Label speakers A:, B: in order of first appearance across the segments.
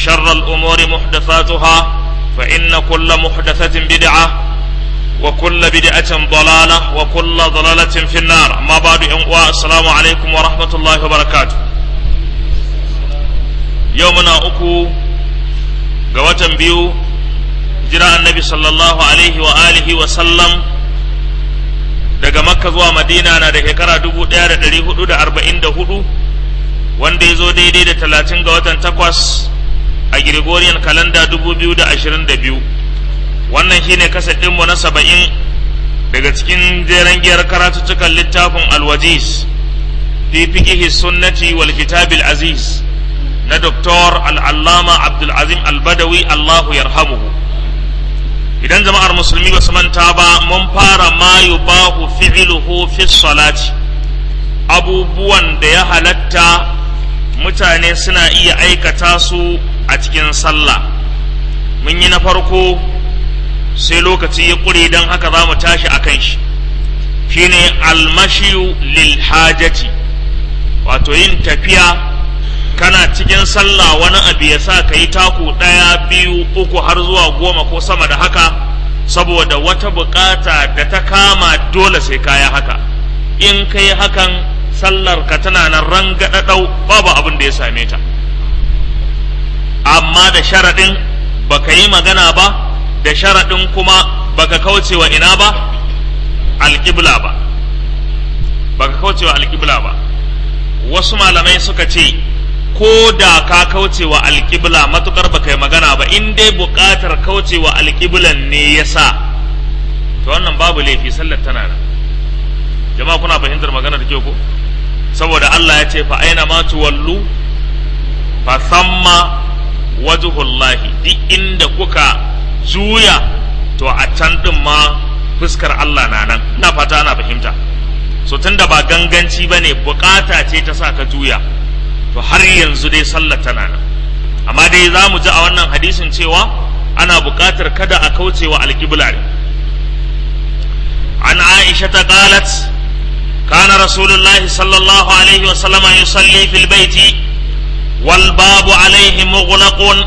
A: وشر الأمور محدثاتها فإن كل محدثة بدعة وكل بدعة ضلالة وكل ضلالة في النار أما بعد السلام عليكم ورحمة الله وبركاته يومنا أكو قوة بيو جراء النبي صلى الله عليه وآله وسلم daga makka zuwa madina na da shekara dubu ɗaya da ɗari hudu da arba'in da hudu wanda ya zo daidai da talatin ga watan takwas a Gregorian kalanda dubu biyu da ashirin da biyu wannan shine kasa ɗinmu na saba'in daga cikin jeren giyar karatuttukan littafin alwajiz fi fiqihi sunnati wal kitabil aziz na doktor al'allama abdulazim albadawi allahu yarhamuhu idan jama'ar musulmi ba su manta ba mun fara ma yubahu fi'luhu fi salati abubuwan da ya halatta mutane suna iya aikata su a cikin sallah mun yi na farko sai lokaci ya ƙure don haka za mu tashi a kan shi shine almashiyu lil hajati wato yin tafiya kana cikin sallah wani abu ya sa ka yi taku ɗaya biyu uku har zuwa goma ko sama da haka saboda wata bukata da ta kama dole sai kaya haka in ka yi hakan sallar ka tana nan rangadadau babu abin da ya same ta amma da sharaɗin baka yi magana ba da sharaɗin kuma baka kauce wa ina ba alƙibla ba baka kauce wa alƙibla ba wasu malamai suka ce ko da ka kauce wa alƙibla matukar baka yi magana ba in dai buƙatar kauce wa alƙiblan ne ya sa to wannan babu laifi sallar tana nan jama'a kuna fahimtar magana da kyau ko saboda Allah ya ce fa aina ma tuwallu fa samma wajhullahi duk inda kuka juya to a can din ma fuskar Allah na nan ina fata ana fahimta so tunda ba ganganci bane bukata ce ta sa ka juya to har yanzu dai sallar tana nan amma dai za mu ji a wannan hadisin cewa ana bukatar kada a kaucewa alƙibla ne an aisha ta qalat كان رسول الله صلى الله عليه وسلم يصلي في البيت والباب عليه مغلق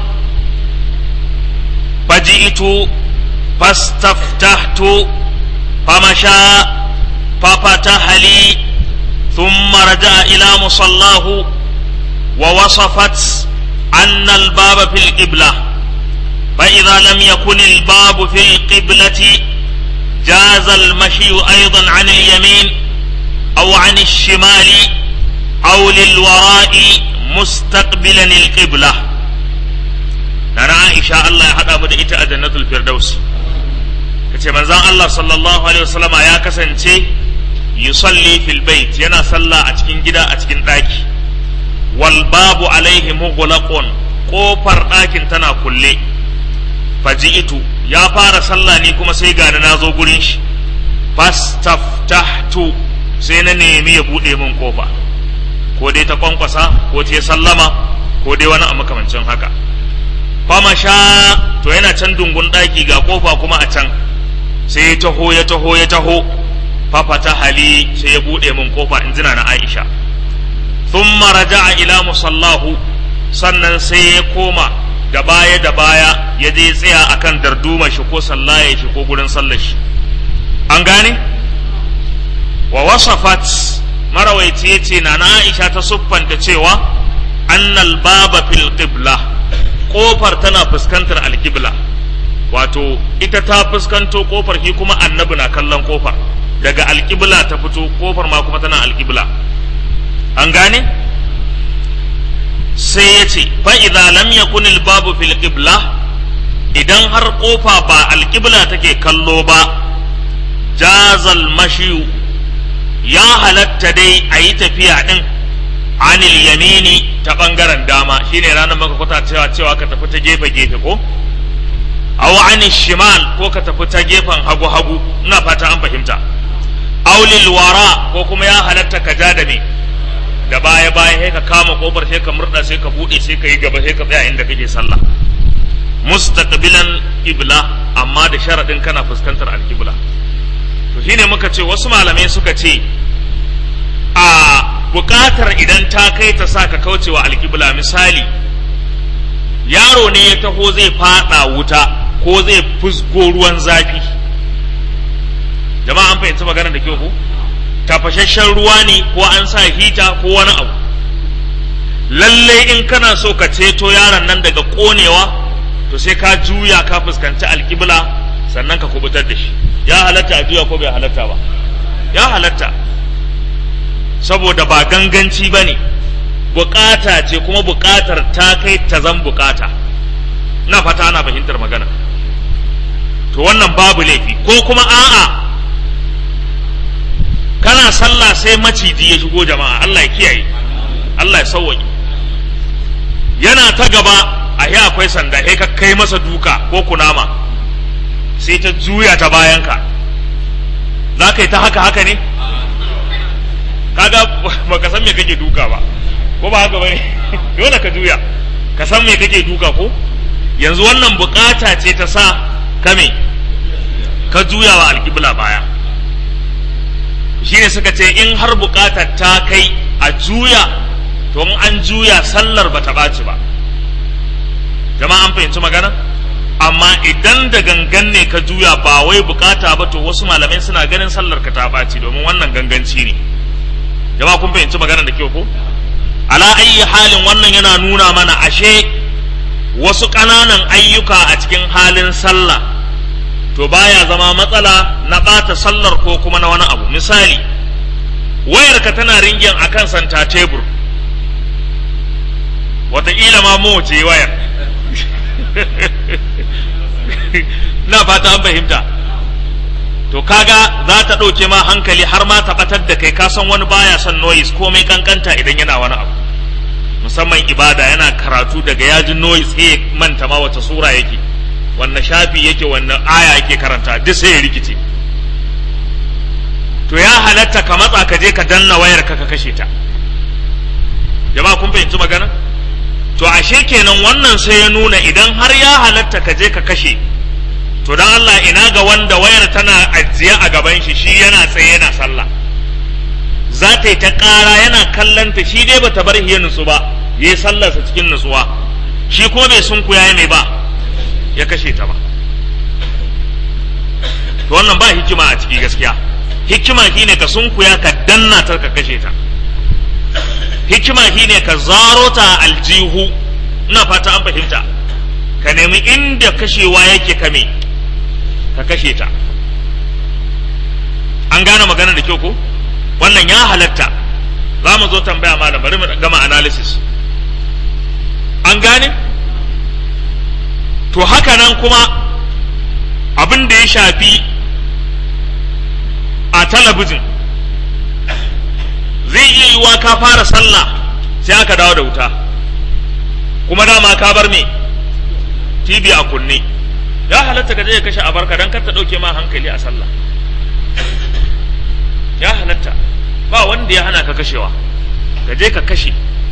A: فجئت فاستفتحت فمشى ففتح لي ثم رجع إلى مصلاه ووصفت أن الباب في القبلة فإذا لم يكن الباب في القبلة جاز المشي أيضا عن اليمين أو عن الشمال أو للوراء مستقبلا القبلة نانا عائشة الله يحدى مدى إتا جنة الفردوس kace manzon Allah sallallahu alaihi wasallama ya kasance yusalli fil bait yana sallah a cikin gida a cikin daki wal babu alaihi mughlaqun kofar dakin tana kulle faji'tu ya fara sallah ni kuma sai ga na zo gurin shi fastaftahtu sai na nemi ya buɗe min kofa ko dai ta kwankwasa ko ta sallama ko dai wani a makamancin haka fama sha to yana can dungun ɗaki ga kofa kuma a can sai ya taho ya taho ya taho fafata hali sai ya buɗe min kofa in jina na aisha thumma raja'a ila musallahu sannan sai ya koma da baya da baya ya je tsaya akan darduma shi ko sallaye shi ko gurin sallar shi an gane wa wasafat marawaici ya ce na Aisha ta siffanta cewa annal baba fil qibla kofar tana fuskantar alqibla wato ita ta fuskanto kofar shi kuma annabi na kallon kofar daga alqibla ta fito kofar ma kuma tana alqibla an gane sai ya ce fa idza lam yakun al babu fil qibla idan har kofa ba alqibla take kallo ba jazal mashiyu ya halatta dai a yi tafiya ɗin anil yamini ta ɓangaren dama shine ranar maka kwata cewa cewa ka tafi ta gefe gefe ko aw anil shimal ko ka tafi ta gefen hagu hagu ina fata an fahimta aw lil wara ko kuma ya halatta ka ja da me da baya baya sai ka kama kofar sai ka murda sai ka bude sai ka yi gaba sai ka tsaya inda kake sallah mustaqbilan qibla amma da sharadin kana fuskantar alqibla to shine muka ce wasu malamai suka ce a bukatar idan ta kai ta sa ka kaucewa alqibla misali yaro ne ya taho zai fada wuta ko zai fusgo ruwan zafi jama'a an fahimci maganar da kyau ko tafashashen ruwa ne ko an sa hita ko wani abu lallai in kana so ka ceto yaron nan daga konewa to sai ka juya ka fuskanci alkibla sannan ka kubutar da shi ya halatta a juya ko bai halatta ba ya halatta saboda ba ganganci ba ne bukata ce kuma bukatar ta kai ta zan bukata na fata ana fahimtar magana to wannan babu laifi ko kuma a'a kana sallah sai maciji ya shigo jama'a Allah ya kiyaye Allah ya sauwaƙe yana ta gaba a yi akwai sanda sai ka kai masa duka ko kunama sai ta juya ta bayanka za ka yi ta haka haka ne kaga baka san me kake duka ba ko ba haka bane dole ka juya ka san me kake duka ko yanzu wannan bukata ce ta sa kame ka juya wa alƙibla baya shine suka ce in har bukatar ta kai a juya to in an juya sallar bata ɓaci ba jama'a an fahimci magana amma idan da gangan ne ka juya ba wai bukata ba to wasu malamai suna ganin sallar ka ta ɓaci domin wannan ganganci ne jama'a kun fahimci magana da kyau ko ala ayyi halin wannan yana nuna mana ashe wasu ƙananan ayyuka a cikin halin sallah to baya zama matsala na ɓata sallar ko kuma na wani abu misali wayarka tana ringin a kan santa tebur wataƙila ma mawace wayar na fata an fahimta to kaga za ta ɗauke ma hankali har ma ta ɓatar da kai ka san wani baya son noise komai kankanta idan yana wani abu musamman ibada yana karatu daga yajin noise sai manta ma wata sura yake wannan shafi yake wannan aya yake karanta duk sai ya rikice to ya halatta ka matsa ka je ka danna wayar ka ka kashe ta jama'a kun fahimci magana to ashe kenan wannan sai ya nuna idan har ya halatta ka je ka kashe to dan Allah ina ga wanda wayar tana ajiye a gaban shi shi yana tsaye yana sallah za ta yi ta ƙara yana kallon ta shi dai bata bar ya nutsu ba ya yi sallarsa cikin nutsuwa shi kuma bai sunkuya ne ba ya kashe ta ba to wannan ba hikima a ciki gaskiya hikima shine ka sunkuya ka danna ta ka kashe ta hikima shine ka zaro ta aljihu ina fata an fahimta ka nemi inda kashewa yake kame ka kashe ta an gane magana da kyau ko wannan ya halatta za mu zo tambaya malam bari mu gama analysis an gane to haka nan kuma abin da ya shafi a talabijin zai iya yiwuwa ka fara sallah sai aka dawo da wuta kuma dama ka bar me tv a kunne ya halatta ka je ka kashe abarka don kar ta ɗauke ma hankali a sallah ya halatta ba wanda ya hana ka kashewa ka je ka kashe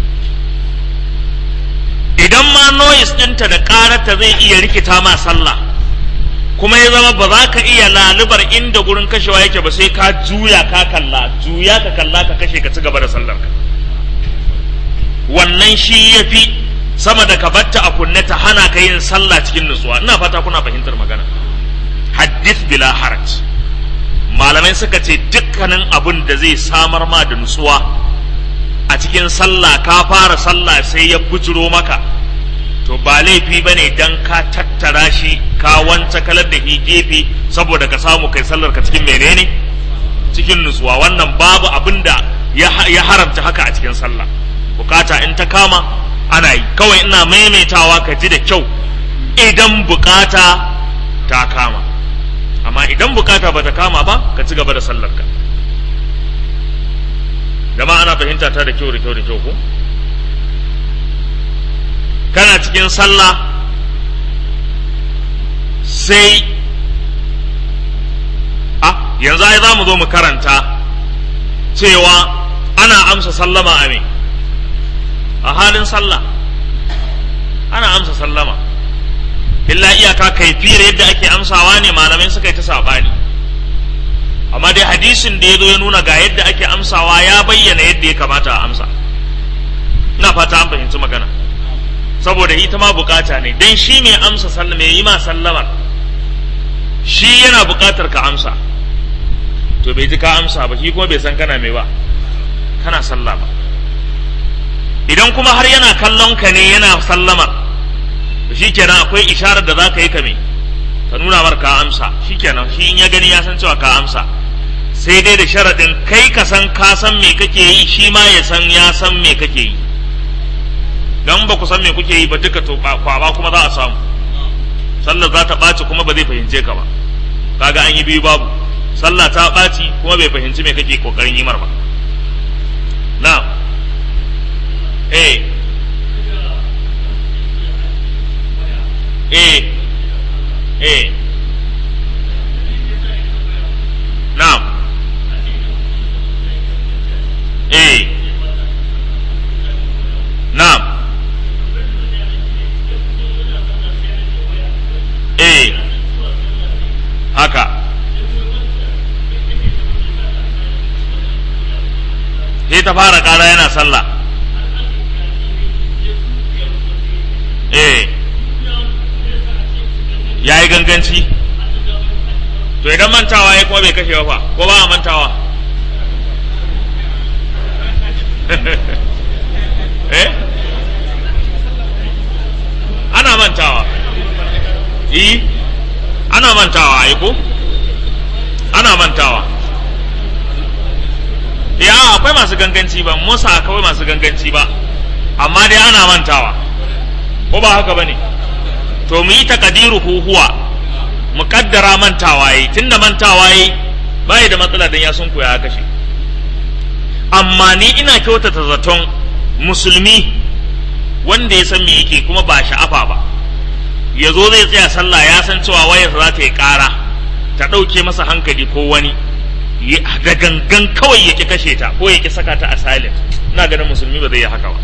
A: idan ma noise ɗinta da ƙararta zai iya rikita ma sallah kuma ya zama ba za ka iya lalubar inda gurin kashewa yake ba sai ka juya ka kalla juya ka kalla ka kashe ka ci gaba da sallar ka wannan shi ya fi sama da ka batta a kunne ta hana ka yin sallah cikin nutsuwa ina fata kuna fahimtar magana hadith bila haraj malamai suka ce dukkanin abin da zai samar ma da nutsuwa a cikin sallah ka fara sallah sai ya bujiro maka to ba laifi ba ne don ka tattara shi ka wance kalar da shi gefe saboda ka samu kai sallar ka cikin menene cikin nutsuwa wannan babu abin da ya haramta haka a cikin sallah bukata in ta kama ana yi kawai ina maimaitawa ka ji da kyau idan bukata ta kama amma idan bukata ba ta kama ba ka ci gaba da sallarka jama'a ana fahimta ta da kyau da kyau da kyau ko kana cikin sallah sai a yanzu ai za mu zo mu karanta cewa ana amsa sallama a me a halin sallah ana amsa sallama illa iyaka kaifiyar yadda ake amsawa ne malamai suka yi ta saɓani amma dai hadisin da ya zo ya nuna ga yadda ake amsawa ya bayyana yadda ya kamata a amsa ina fata an fahimci magana saboda ita ma bukata ne dan shi mai amsa sallama mai yi ma sallamar shi yana bukatar ka amsa to bai ji ka amsa ba shi kuma bai san kana mai ba kana sallah ba idan kuma har yana kallon ka ne yana sallamar to shikenan akwai isharar da za ka yi ka me ka nuna mar ka amsa shikenan shi in ya gani ya san cewa ka amsa sai dai da sharaɗin kai ka san ka san me kake yi shi ma ya san ya san me kake yi dan ba ku san me kuke yi ba duka to kwaba kuma za a samu sallar za ta ɓaci kuma ba zai fahimce ka ba kaga an yi biyu babu sallah ta ɓaci kuma bai fahimci me kake kokarin yi mar ba na eh eh eh na'am eh na'am eh haka sai ta fara ƙara yana sallah eh ya yi ganganci to idan mantawa ya kuma bai kashe ba fa ko ba a mantawa eh ana mantawa yi ana mantawa ai ko ana mantawa ya akwai masu ganganci ba musa kawai masu ganganci ba amma dai ana mantawa ko ba haka bane to mu yi takadiru huwa mu kaddara mantawa yi tunda mantawa yi bai da matsala dan ya sun koya kashe amma ni ina kyautata zaton musulmi wanda ya san me yake kuma ba sha'afa ba ya zo zai tsaya sallah ya san cewa wayar za ta yi ƙara ta ɗauke masa hankali ko wani da gangan kawai ya ki kashe ta ko ya ki saka ta a silent ina ganin musulmi ba zai yi haka ba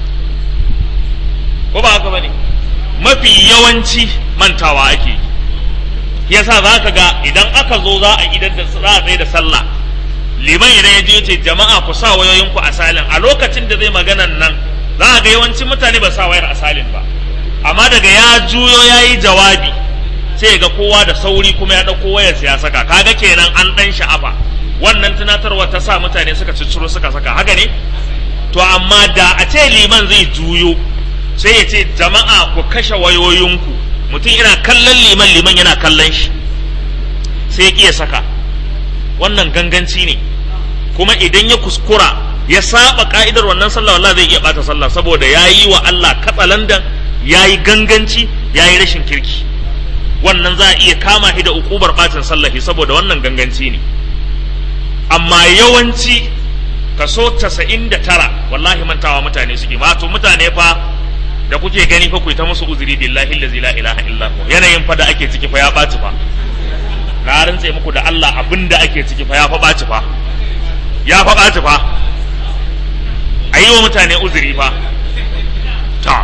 A: ko ba haka ba ne mafi yawanci mantawa ake yi yasa za ka ga idan aka zo za a idan da za a tsaye da sallah liman idan ya je ce jama'a ku sa wayoyinku a salin a lokacin da zai maganan nan za a ga yawancin mutane ba sa wayar a salin ba amma daga ya juyo ya yi jawabi sai ga kowa da sauri kuma ya ɗauko wayar ya saka kaga kenan an ɗan sha'afa wannan tunatarwa ta sa mutane suka cicciro suka saka haka ne to amma da a ce liman zai juyo sai ya ce jama'a ku kashe wayoyinku mutum yana kallon liman liman yana kallon shi sai ya saka wannan ganganci ne kuma idan ya kuskura ya saba ka'idar wannan sallah wallahi zai iya bata sallah saboda ya yi wa Allah katsalandan ya yi ganganci ya yi rashin kirki wannan za a iya kama shi da ukubar bacin sallahi saboda wannan ganganci ne amma yawanci kaso casa'in da tara wallahi mantawa mutane suke wato mutane fa da kuke gani fa ku ta musu uzuri billahi allazi la ilaha illa hu yanayin fa da ake ciki fa ya ɓaci fa na rantse muku da Allah abin da ake ciki fa ya fa ɓaci fa ya fa ɓaci fa a yi wa mutane uzuri fa ta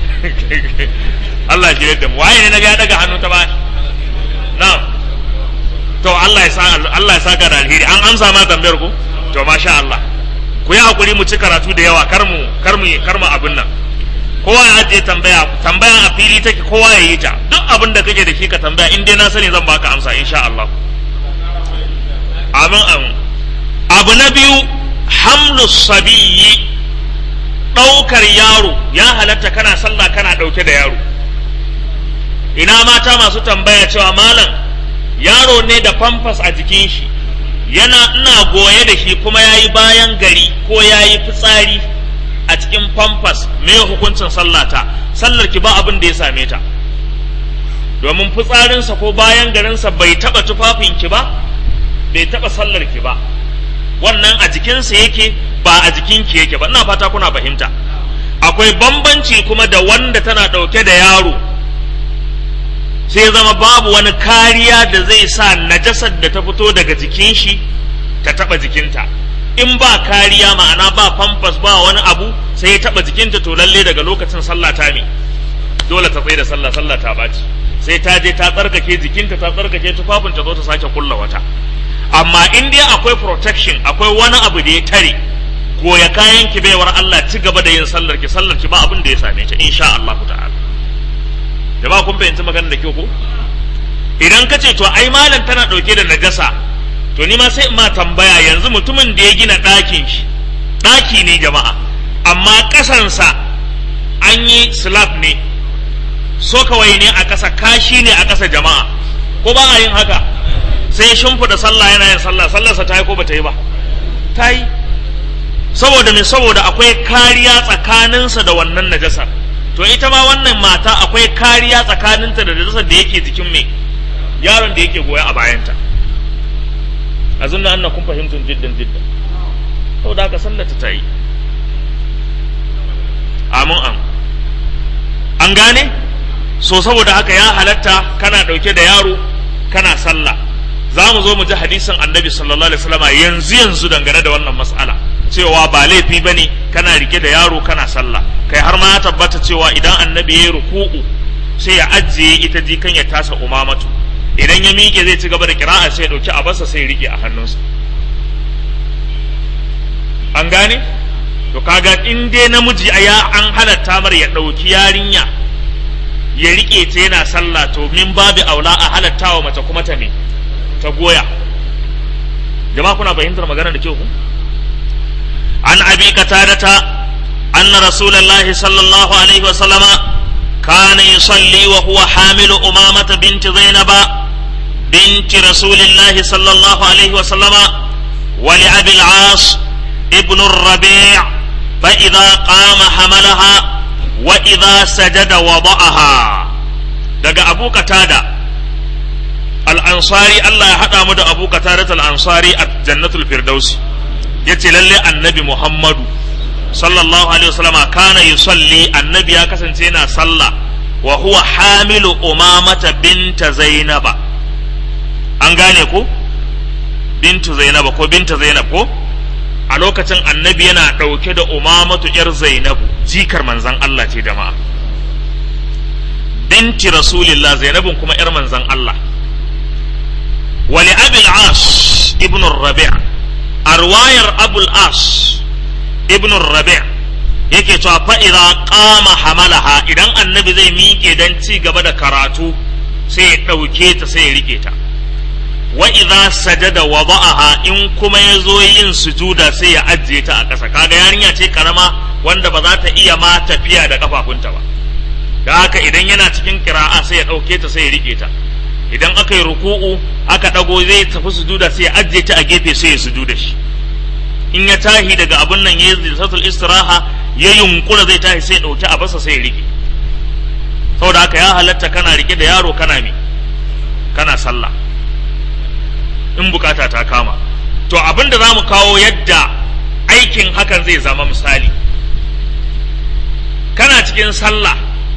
A: Allah shi da mu waye ne na ga daga hannu ta ba na to Allah ya sa Allah ya saka da alheri an amsa ma tambayar ku to masha Allah ku yi hakuri mu ci karatu da yawa kar mu kar mu kar mu abin nan kowa ya ajiye tambaya tambaya a fili take kowa ya yi ta duk abin da kake da shi ka tambaya in dai na sani zan baka amsa insha Allah amin amin abu na biyu hamlu sabiyyi ɗaukar yaro ya halatta kana sallah kana ɗauke da yaro ina mata masu tambaya cewa malam yaro ne da famfas a jikin shi yana ina goye da shi kuma ya yi bayan gari ko ya yi fitsari a cikin famfas me hukuncin sallata sallar ki ba abin da ya same ta domin fitsarinsa ko bayan garinsa bai taba tufafin ki ba bai taba sallar ki ba wannan a jikinsa yake ba a jikinki yake ba ina fata kuna fahimta akwai bambanci kuma da wanda tana ɗauke da yaro sai zama babu wani kariya da zai sa najasar da ta fito daga jikin shi ta taba jikinta in ba kariya ma'ana ba famfas ba wani abu sai ya taba jikinta to lalle daga lokacin sallah ta ne dole ta tsaye da sallah sallah ta baci sai ta je ta tsarkake jikinta ta tsarkake tufafin ta zo ta sake kulla wata amma in dai akwai protection akwai wani abu da ya tare goya kayan ki baiwar Allah ci gaba da yin sallar ki sallar ki ba abin da ya same ta insha Allah ta'ala jama'a kun fahimci magana da kyau ko idan ka ce to ai malam tana ɗauke da najasa to ni ma sai in ma tambaya yanzu mutumin da ya gina ɗakin shi ɗaki ne jama'a amma ƙasansa an yi slab ne so kawai ne a ƙasa kashi ne a ƙasa jama'a ko ba a yin haka sai shimfiɗa sallah yana yin sallah sallarsa ta yi ko ba ta yi ba ta yi saboda me saboda akwai kariya tsakaninsa da wannan najasar to ita ma wannan mata akwai kariya tsakaninta da najasar da yake jikin mai yaron da yake goya a bayanta a zunna anna kun fahimtun jiddan jiddan saboda haka sallata ta yi amin an an gane so saboda haka ya halatta kana ɗauke da yaro kana sallah za mu zo mu ji hadisin annabi sallallahu alaihi wasallam yanzu yanzu dangane da wannan mas'ala cewa ba laifi bane kana rike da yaro kana sallah kai har ma ya tabbata cewa idan annabi ya yi ruku'u sai ya ajiye ita jikan ya tasa umamatu idan ya miƙe zai ci gaba da kira'a sai ya ɗauki abarsa sai ya rike a hannunsa an gane to kaga in dai namiji a ya an halatta mar ya ɗauki yarinya ya rike ta yana sallah to min babu aula a halatta wa mace kuma ta ne ta goya jama'a kuna fahimtar magana da kyau ku an abi qatadata anna rasulullahi sallallahu alaihi wa sallama kana yusalli wa huwa hamilu umamata binti zainaba binti rasulillahi sallallahu alaihi wa sallama wa li abi al-as ibn ar-rabi' fa idha qama hamalaha wa idha sajada wada'aha daga abu qatada al'ansari Allah ya haɗa mu da abu katarat al'ansari a jannatul firdausi ya ce lalle annabi Muhammadu sallallahu alaihi wasallama kana yusalli annabi ya kasance yana sallah wa huwa hamilu umamata binta zainaba an gane ko bintu zainaba ko binta zainab ko a lokacin annabi yana ɗauke da umamatu yar zainabu jikar manzan Allah ce jama'a binti rasulillah zainabun kuma yar manzan Allah ولأبي العاص ابن الربيع أرواير أبو العاص ابن الربيع yake cewa fa idza qama hamalaha idan annabi zai miƙe dan ci gaba da karatu sai ya ɗauke ta sai ya rike ta wa idza sajada wada'aha in kuma ya zo yin sujuda sai ya ajiye ta a ƙasa kaga yarinya ce karama wanda ba za ta iya ma tafiya da kafafunta ba da haka idan yana cikin kira'a sai ya ɗauke ta sai ya rike ta idan aka yi ruku'u aka ɗago zai tafi sujuda sai ya ajiye ta a gefe sai ya sujuda shi in ya tahi daga abin nan ya yi satul istiraha ya yunkura zai tahi sai ya ɗauki a basa sai ya rike saboda haka ya halatta kana rike da yaro kana mi kana sallah in bukata ta kama to abin da za mu kawo yadda aikin hakan zai zama misali kana cikin sallah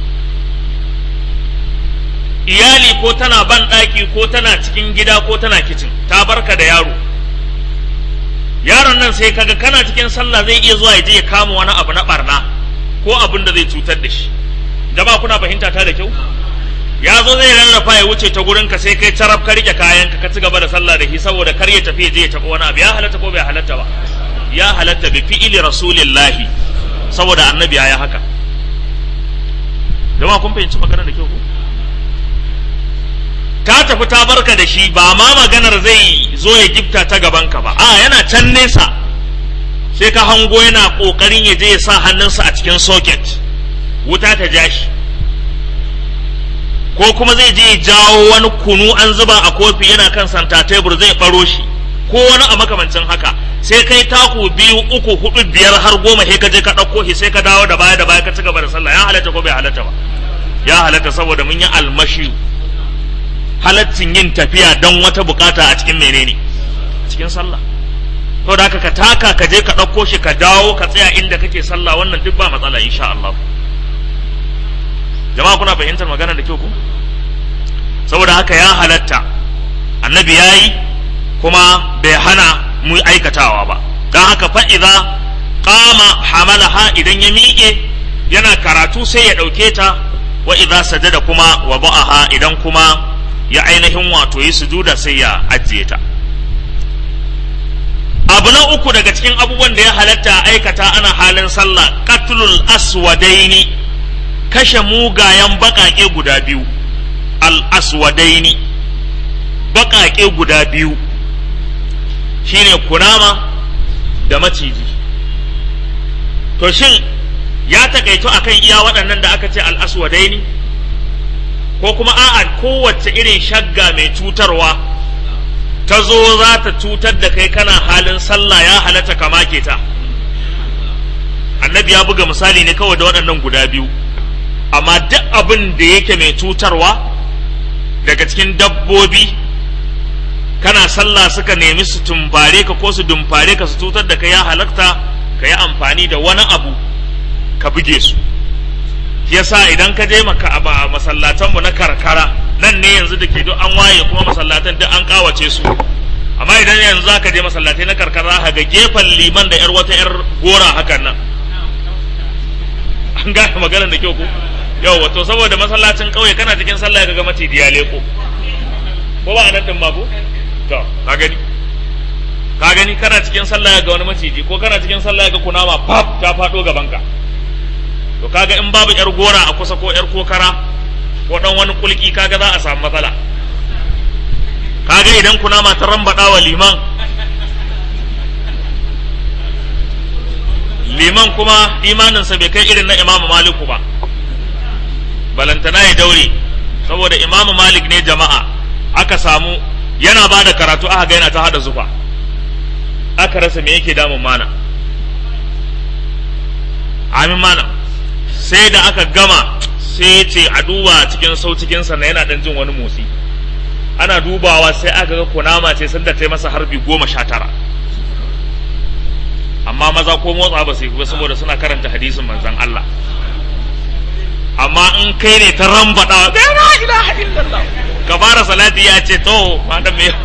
A: iyali ko tana ban ɗaki ko tana cikin gida ko tana kicin ta barka da yaro yaron nan sai kaga kana cikin sallah zai iya zuwa ya je ya kama wani abu na barna ko abin da zai cutar da shi jama'a kuna fahimta ta da kyau ya zo zai rarrafa ya wuce ta gurin ka sai kai carab ka rike kayan ka ci gaba da sallah da shi saboda kar ya tafi ya je ya tafi wani abu ya halatta ko bai halatta ba ya halatta bi fi'ili rasulillahi saboda annabi ya yi haka jama'a kun fahimci magana da kyau ko ta tafi ta barka da shi ba ma maganar zai zo ya gifta ta gaban ka ba a yana can nesa sai ka hango yana kokarin ya je ya sa hannunsa a cikin socket wuta ta ja shi ko kuma zai je ya jawo wani kunu an zuba a kofi yana kan santa tebur zai baro shi ko wani a makamancin haka sai kai taku biyu uku hudu biyar har goma sai ka je ka ɗauko shi sai ka dawo da baya da baya ka ci gaba da sallah ya halatta ko bai halatta ba ya halatta saboda mun yi almashi halaccin yin tafiya don wata bukata a cikin menene cikin sallah to da ka taka ka je ka ɗauko shi ka dawo ka tsaya inda kake sallah wannan duk ba matsala insha Allah jama'a kuna fahimtar magana da kyau ku saboda haka ya halatta annabi ya yi kuma bai hana mu aikatawa ba don haka fa'iza kama hamalaha idan ya miƙe yana karatu sai ya ɗauke ta wa idza sajada kuma wa ba'aha idan kuma ya ainihin wato yi sujuda sai ya ajiye ta abu na uku daga cikin abubuwan da ya halatta aikata ana halin sallah qatlul aswadaini kashe mugayen baƙaƙe guda biyu al-aswadaini baƙaƙe guda biyu shine kunama da maciji to shin ya takaito akan iya waɗannan da aka ce al-aswadaini ko kuma a'a kowace irin shagga mai cutarwa ta zo za ta cutar da kai kana halin sallah ya halatta ka make ta annabi ya buga misali ne kawai da waɗannan guda biyu amma duk abin da yake mai cutarwa daga cikin dabbobi kana sallah suka nemi su tumfare ka ko su dumfare ka su cutar da kai ya halatta ka yi amfani da wani abu ka buge su shi yasa idan ka je maka a masallatanmu na karkara nan ne yanzu da ke duk an waye kuma masallatan duk an kawace su amma idan yanzu za ka je masallatai na karkara ga gefen liman da yar wata yar gora hakan nan an gane maganar da kyau ko yau wato saboda masallacin kauye kana cikin sallah ka ga maciji ya leko ko ba anan din ma ko to ka gani ka gani kana cikin sallah ga wani maciji ko kana cikin sallah ga kunama pap ta fado gaban ka to kaga in babu yar gora a kusa ko yar kokara ko dan wani kulki kaga za a samu matsala kaga idan kunama ta rambada wa liman liman kuma imaninsa bai kai irin na imamu maliku ba balantana ya daure saboda imamu malik ne jama'a aka samu yana ba da karatu aka ga yana ta hada zufa aka rasa me yake damun mana amin mana sai da aka gama sai ya ce a duba cikin sau cikinsa na yana dan jin wani motsi ana dubawa sai aka ga kunama ce sanda ta yi masa harbi goma sha tara amma maza ko motsa ba su yi ba saboda suna karanta hadisin manzan Allah amma in kai ne ta rambaɗa ga la ilaha illallah ka fara salati ya ce to madam me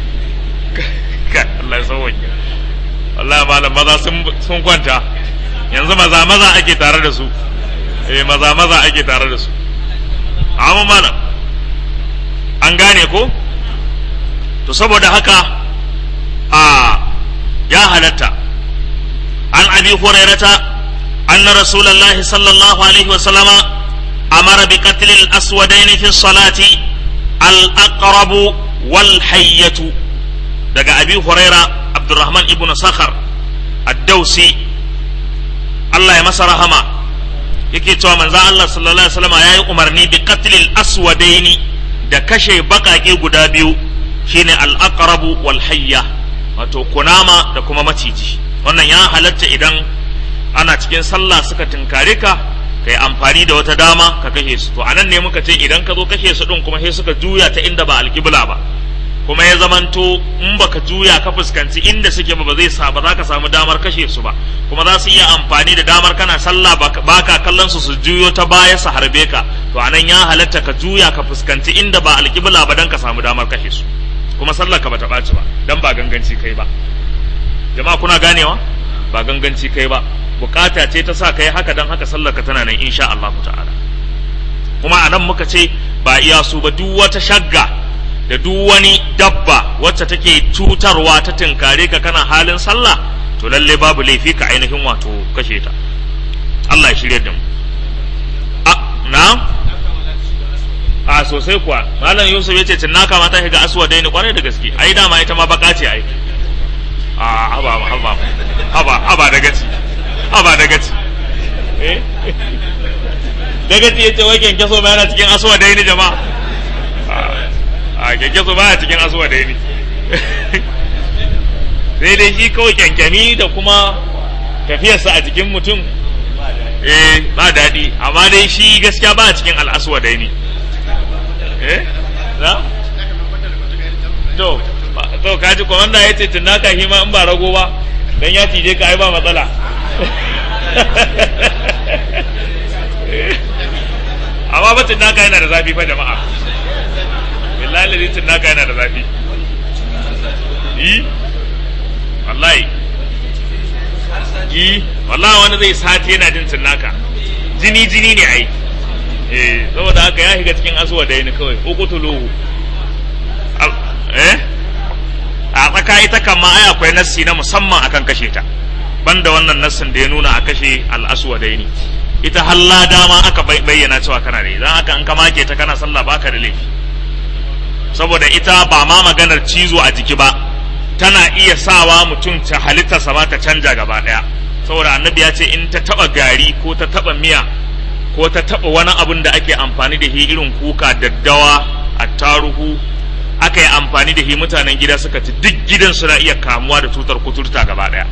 A: ka Allah ya sauke wallahi malam maza sun kwanta yanzu maza maza ake tare da su eh maza maza ake tare da su amma malam an gane ko to saboda haka a ya halatta an abi hurairata أن رسول الله صلى الله عليه وسلم أمر بقتل الأسودين في الصلاة الأقرب والحية دقى أبي هريرة عبد الرحمن ابن صخر الدوسي الله يمسى رحمه yake cewa manzo Allah sallallahu alaihi wasallam yayi umarni bi qatlil aswadaini da kashe bakake guda biyu shine al-aqrabu wal hayya wato kunama da kuma maciji wannan ya halatta idan ana cikin sallah suka tinkare ka kai amfani da wata dama ka kashe su to anan ne muka ce idan ka zo kashe su din kuma sai suka juya ta inda ba alƙibla ba kuma ya zamanto in baka juya ka fuskanci inda suke ba ba zai sa ba za ka samu damar kashe su ba kuma za su iya amfani da damar kana sallah baka kallon su su juyo ta baya su harbe ka to anan ya halatta ka juya ka fuskanci inda ba alƙibla ba dan ka samu damar kashe su kuma sallah ka bata ɓaci ba dan ba ganganci kai ba jama'a kuna ganewa ba ganganci kai ba bukata ce ta sa kai haka dan haka sallar ka tana nan insha Allah ta'ala kuma anan muka ce ba iya su ba duk wata shagga da duk wani dabba wacce take cutarwa ta tinkare ka kana halin sallah to lalle babu laifi ka ainihin wato kashe ta Allah ya shirye da mu a na a sosai kuwa malam Yusuf yace cinnaka ma ta shiga aswa dai ni kwarai da gaske ai dama ita ma baka ce ai a haba haba haba haba da gaci haba da gaci eh da gaci yace wai kenkeso ma yana cikin aswa dai ni jama'a a kyankyaso ba a cikin asuwa da ne sai dai shi kawai kyankyami da kuma tafiyarsa a jikin mutum eh ba daɗi amma dai shi gaskiya ba a cikin al'aswa da ne eh na to to kaji komanda ya ce tunaka shi ma in ba rago ba dan ya cije ka ai ba matsala amma ba tunaka yana da zafi fa jama'a billahi lalitin naka yana da zafi yi wallahi yi wallahi wani zai sati yana jin naka jini jini ne ai eh saboda haka ya shiga cikin asuwa da ni kawai uqtuluhu eh a tsaka ita kan ma ai akwai nassi na musamman akan kashe ta banda wannan nassin da ya nuna a kashe al-aswa da ni ita halla dama aka bayyana cewa kana da idan aka an ka make ta kana sallah baka da laifi saboda ita ba ma maganar cizo a jiki ba tana iya sawa mutum ta halittarsa ba ta canja gaba daya saboda annabi ya ce in ta taba gari ko ta taba miya ko ta taba wani abin da ake amfani da shi irin kuka daddawa attaruhu aka yi amfani da shi mutanen gida suka ci duk gidan suna iya kamuwa da cutar kuturta gaba daya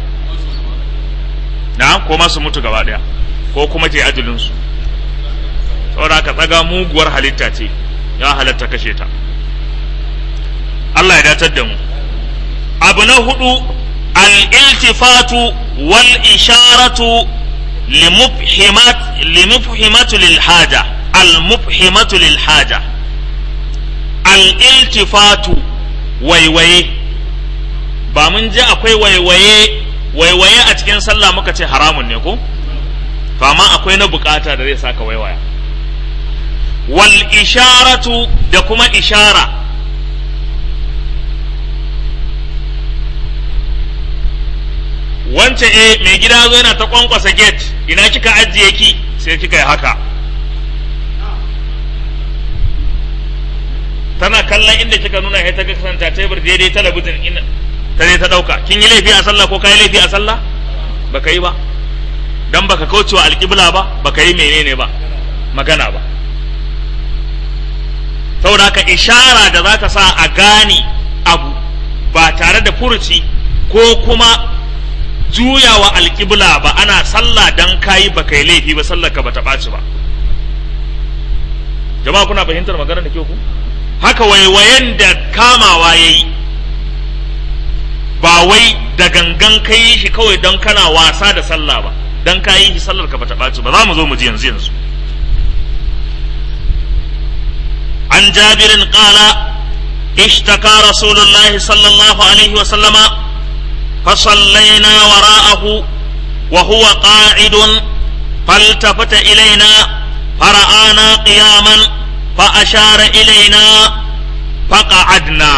A: na ko ma su mutu gaba daya ko kuma ce ajalinsu saboda ka tsaga muguwar halitta ce ya halatta kashe ta Allah ya datar da mu abu na hudu al-iltifatu wal isharatu limufhimat limufhimatu lil haja al-mufhimatu lil haja al-iltifatu waiwaye ba mun ji akwai waiwaye waiwaye a cikin sallah muka ce haramun ne ko to amma akwai na bukata da zai saka waiwaya wal isharatu da kuma ishara wance eh mai gida zo yana ta kwankwasa gate ina kika ajiye ki sai kika yi haka tana kallon inda kika nuna sai ta ga kasanta tebur daidai talabijin ina ta je ta dauka kin yi laifi a sallah ko kai laifi a sallah baka yi ba dan baka kaucewa alƙibla ba baka yi menene ba magana ba saboda haka ishara da za ta sa a gane abu ba tare da furuci ko kuma juyawa alƙibla ba ana sallah dan kayi baka yi laifi ba sallar ka bata ɓaci ba jama'a kuna fahimtar magana da ke ku haka waiwayen da kamawa ya yi ba wai da gangan ka yi shi kawai don kana wasa da sallah ba don ka yi shi sallar ka bata ɓaci ba za mu zo mu ji yanzu yanzu an jabirin ƙala اشتكى رسول الله صلى الله عليه وسلم فصلينا وراءه وهو قاعد فالتفت إلينا فرآنا قياما فأشار إلينا فقعدنا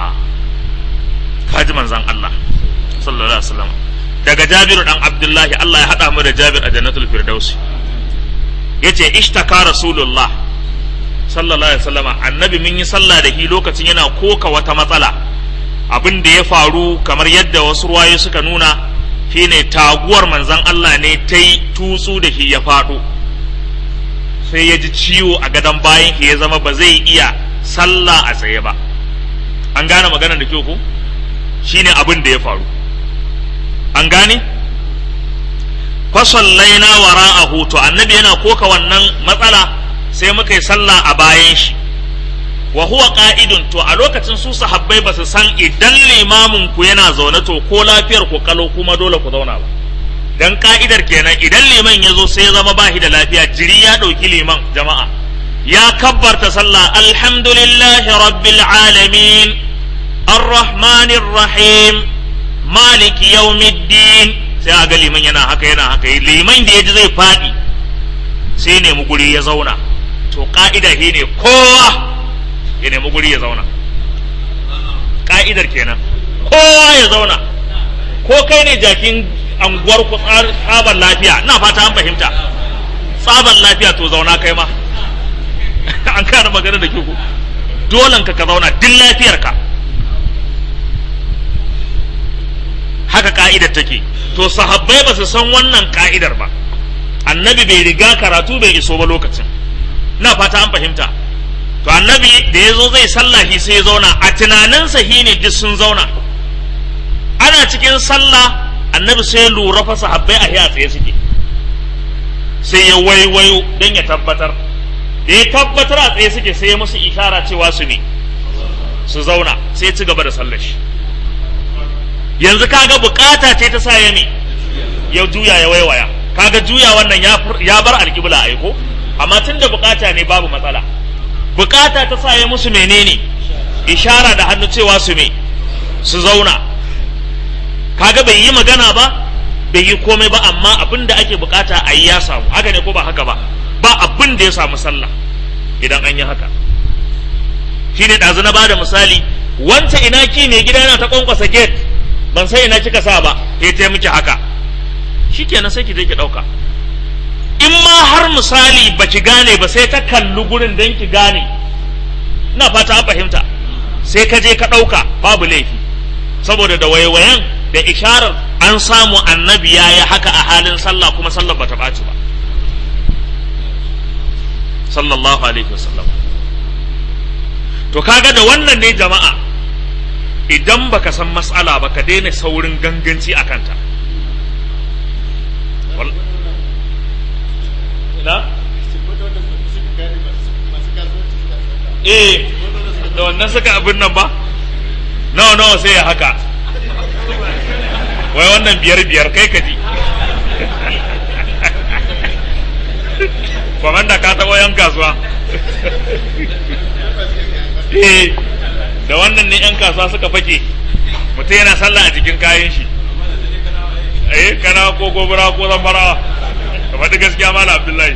A: kaji manzan Allah sallallahu alaihi wasallam daga Jabiru dan Abdullahi Allah ya hada mu da Jabir a Jannatul Firdausi yace ishtaka Rasulullah sallallahu alaihi wasallam annabi mun yi sallah da shi lokacin yana koka wata matsala abin da ya faru kamar yadda wasu ruwaye suka nuna shine taguwar manzan Allah ne ta yi tutsu da shi ya faɗo sai ya ji ciwo a gadon bayan shi ya zama ba zai iya sallah a tsaye ba an gane magana da kyau ko shine abin da ya faru an gane fasallaina wara'ahu to annabi yana koka wannan matsala sai muka yi sallah a bayan shi wa huwa qa'idun to a lokacin su sahabbai ba su san idan limamin ku yana zaune to ko lafiyar ku kalo kuma dole ku zauna ba dan ka'idar kenan idan liman ya zo sai ya zama bashi da lafiya jiri ya ɗauki liman jama'a ya kabbarta sallah alhamdulillahi rabbil alamin arrahmanir rahim maliki yawmiddin sai a ga liman yana haka yana haka liman da ya ji zai faɗi sai nemi guri ya zauna to ka'ida shi ne kowa ya nemi guri ya zauna ka'idar kenan kowa ya zauna ko kai ne jakin anguwar ku tsabar lafiya ina fata an fahimta tsabar lafiya to zauna kai ma an kana magana da ku dolan ka ka zauna duk lafiyar ka haka ka'idar take to sahabbai ba su san wannan ka'idar ba annabi bai riga karatu bai iso ba lokacin na fata an fahimta to annabi da ya zo zai sallahi sai ya zauna a tunaninsa shi ne duk sun zauna ana cikin sallah annabi sai ya lura fa sahabbai a a tsaye suke sai ya waiwayo don ya tabbatar da ya tabbatar a tsaye suke sai ya musu ishara cewa su ne su zauna sai ya ci gaba da sallar shi yanzu kaga bukata ce ta sa ya ne ya juya ya waiwaya kaga juya wannan ya bar alƙibla aiko amma tun da bukata ne babu matsala bukata ta sa ya musu menene ishara da hannu cewa su me su zauna kaga bai yi magana ba bai yi komai ba amma abin da ake bukata a yi ya samu haka ne ko ba haka ba ba abin da ya samu sallah idan an yi haka shine ɗazu na bada misali wancan ina ki mai gida yana ta kwankwasa gate ban sai ina kika sa ba ya ta miki haka shikenan sai ki je ki ɗauka in ma misali baki gane ba sai ta kalli gurin don ki gane ina fata an fahimta sai ka je ka ɗauka babu laifi saboda da waiwayen da isharar an samu annabi ya yi haka a halin sallah kuma sallar bata ɓaci ba sallallahu alaihi wasallam to kaga da wannan ne jama'a idan baka san matsala ba ka daina saurin ganganci a kanta na? eh da wannan suka abin nan ba nawa nawa sai ya haka wai wannan biyar biyar kai ka ji kwamanda ka taɓa yan kasuwa eh da wannan ne yan kasuwa suka fake mutum yana sallah a cikin kayan shi eh kana ko gobara ko zamfarawa ka faɗi gaskiya mala abdullahi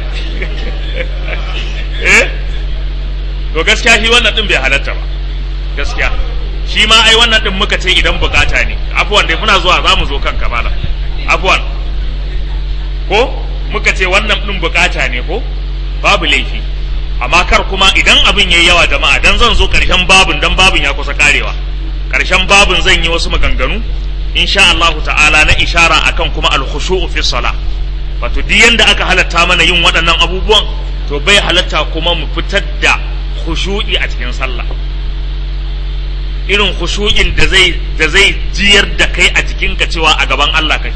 A: eh to gaskiya shi wannan din bai halatta ba gaskiya shi ma ai wannan din muka ce idan bukata ne afuwan dai muna zuwa za mu zo kan kamala afuwan ko muka ce wannan din bukata ne ko babu laifi amma kar kuma idan abin yayi yawa jama'a dan zan zo karshen babun dan babun ya kusa karewa karshen babun zan yi wasu maganganu insha Allah ta'ala na ishara akan kuma al-khushu'u fi salah wato duk yanda aka halatta mana yin waɗannan abubuwan to bai halatta kuma mu fitar da khushu'i a cikin sallah irin khushu'in da zai da zai jiyar da kai a jikinka cewa a gaban Allah kai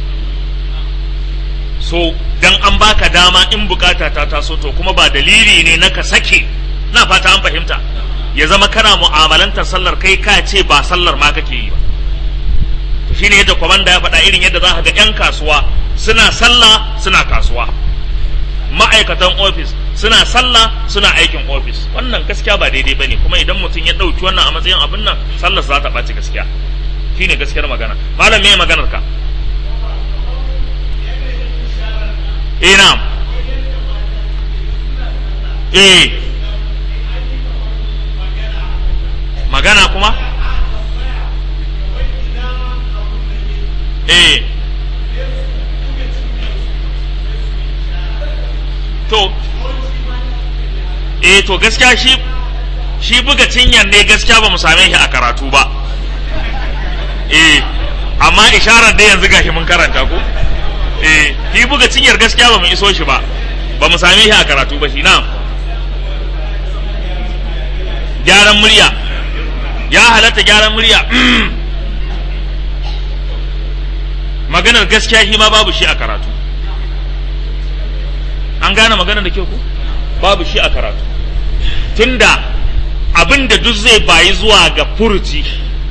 A: so dan an baka dama in bukata ta taso to kuma ba dalili ne na ka sake na fata an fahimta ya zama kana mu'amalantar sallar kai ka ce ba sallar ma kake yi ba to shine yadda kwamanda ya faɗa irin yadda za ka ga 'yan kasuwa suna sallah suna kasuwa ma'aikatan ofis suna sallah suna aikin ofis wannan gaskiya ba daidai bane kuma idan mutum ya ɗauki wannan a matsayin abin nan sallar za ta ɓaci gaskiya shine gaskiyar magana malam me maganar ka eh na'am eh magana kuma eh to eh to gaskiya shi shi buga cinyar ne gaskiya ba mu same shi a karatu ba eh amma isharar da yanzu gashi mun karanta ko eh shi buga cinyar gaskiya ba mu iso shi ba ba mu same shi a karatu ba shi na gyaran murya ya halatta gyaran murya maganar gaskiya shi ma babu shi a karatu an gane maganar da kyau ko babu shi a karatu tunda abin da duk zai bayi zuwa ga furuci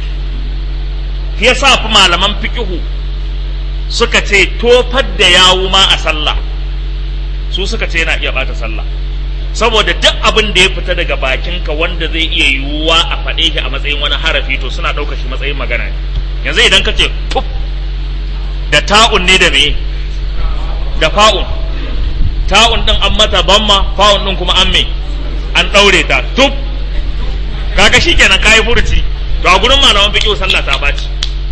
A: ya sa fi malaman fikihu suka ce tofar da yawu ma a sallah su suka ce yana iya bata sallah saboda duk abin da ya fita daga bakinka wanda zai iya yiwuwa a faɗe shi a matsayin wani harafi to suna ɗaukar shi matsayin magana ne yanzu idan ka ce tuf da ta'un ne da me da fa'un ta'un din an mata bamma fa'un din kuma an me an ɗaure ta tuf kaga shikenan kayi furuci to a gurin malaman fiqh sallah ta baci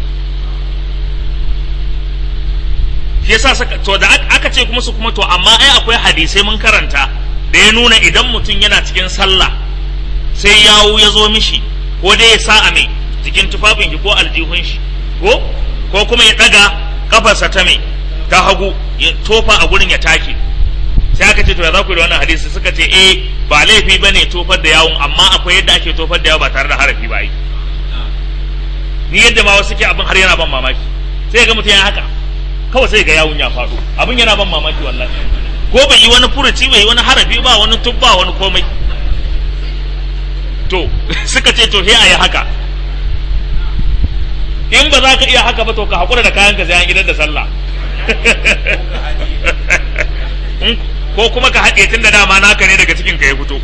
A: shi yasa saka to da aka ce kuma su kuma to amma ai akwai hadisai mun karanta da ya nuna idan mutum yana cikin sallah sai yawu ya zo mishi ko dai ya sa a mai cikin tufafin shi ko aljihun shi ko ko kuma ya daga kafarsa ta mai ta hagu ya tofa a gurin ya take sai aka ce to ya za ku da wannan hadisi suka ce eh ba laifi bane tofar da yawun amma akwai yadda ake tofar da yawo ba tare da harafi ba yi ni yadda ma wasu ke abin har yana ban mamaki sai ga mutum ya haka kawai sai ga yawun ya faɗo abin yana ban mamaki wallahi ko bai yi wani furuci bai yi wani harafi ba wani tubba wani komai to suka ce to sai a yi haka in ba za ka iya haka ba to ka haƙura da kayan ka sai an gidan da sallah ko kuma ka haɗe tun da dama naka ne daga cikin ka ya fito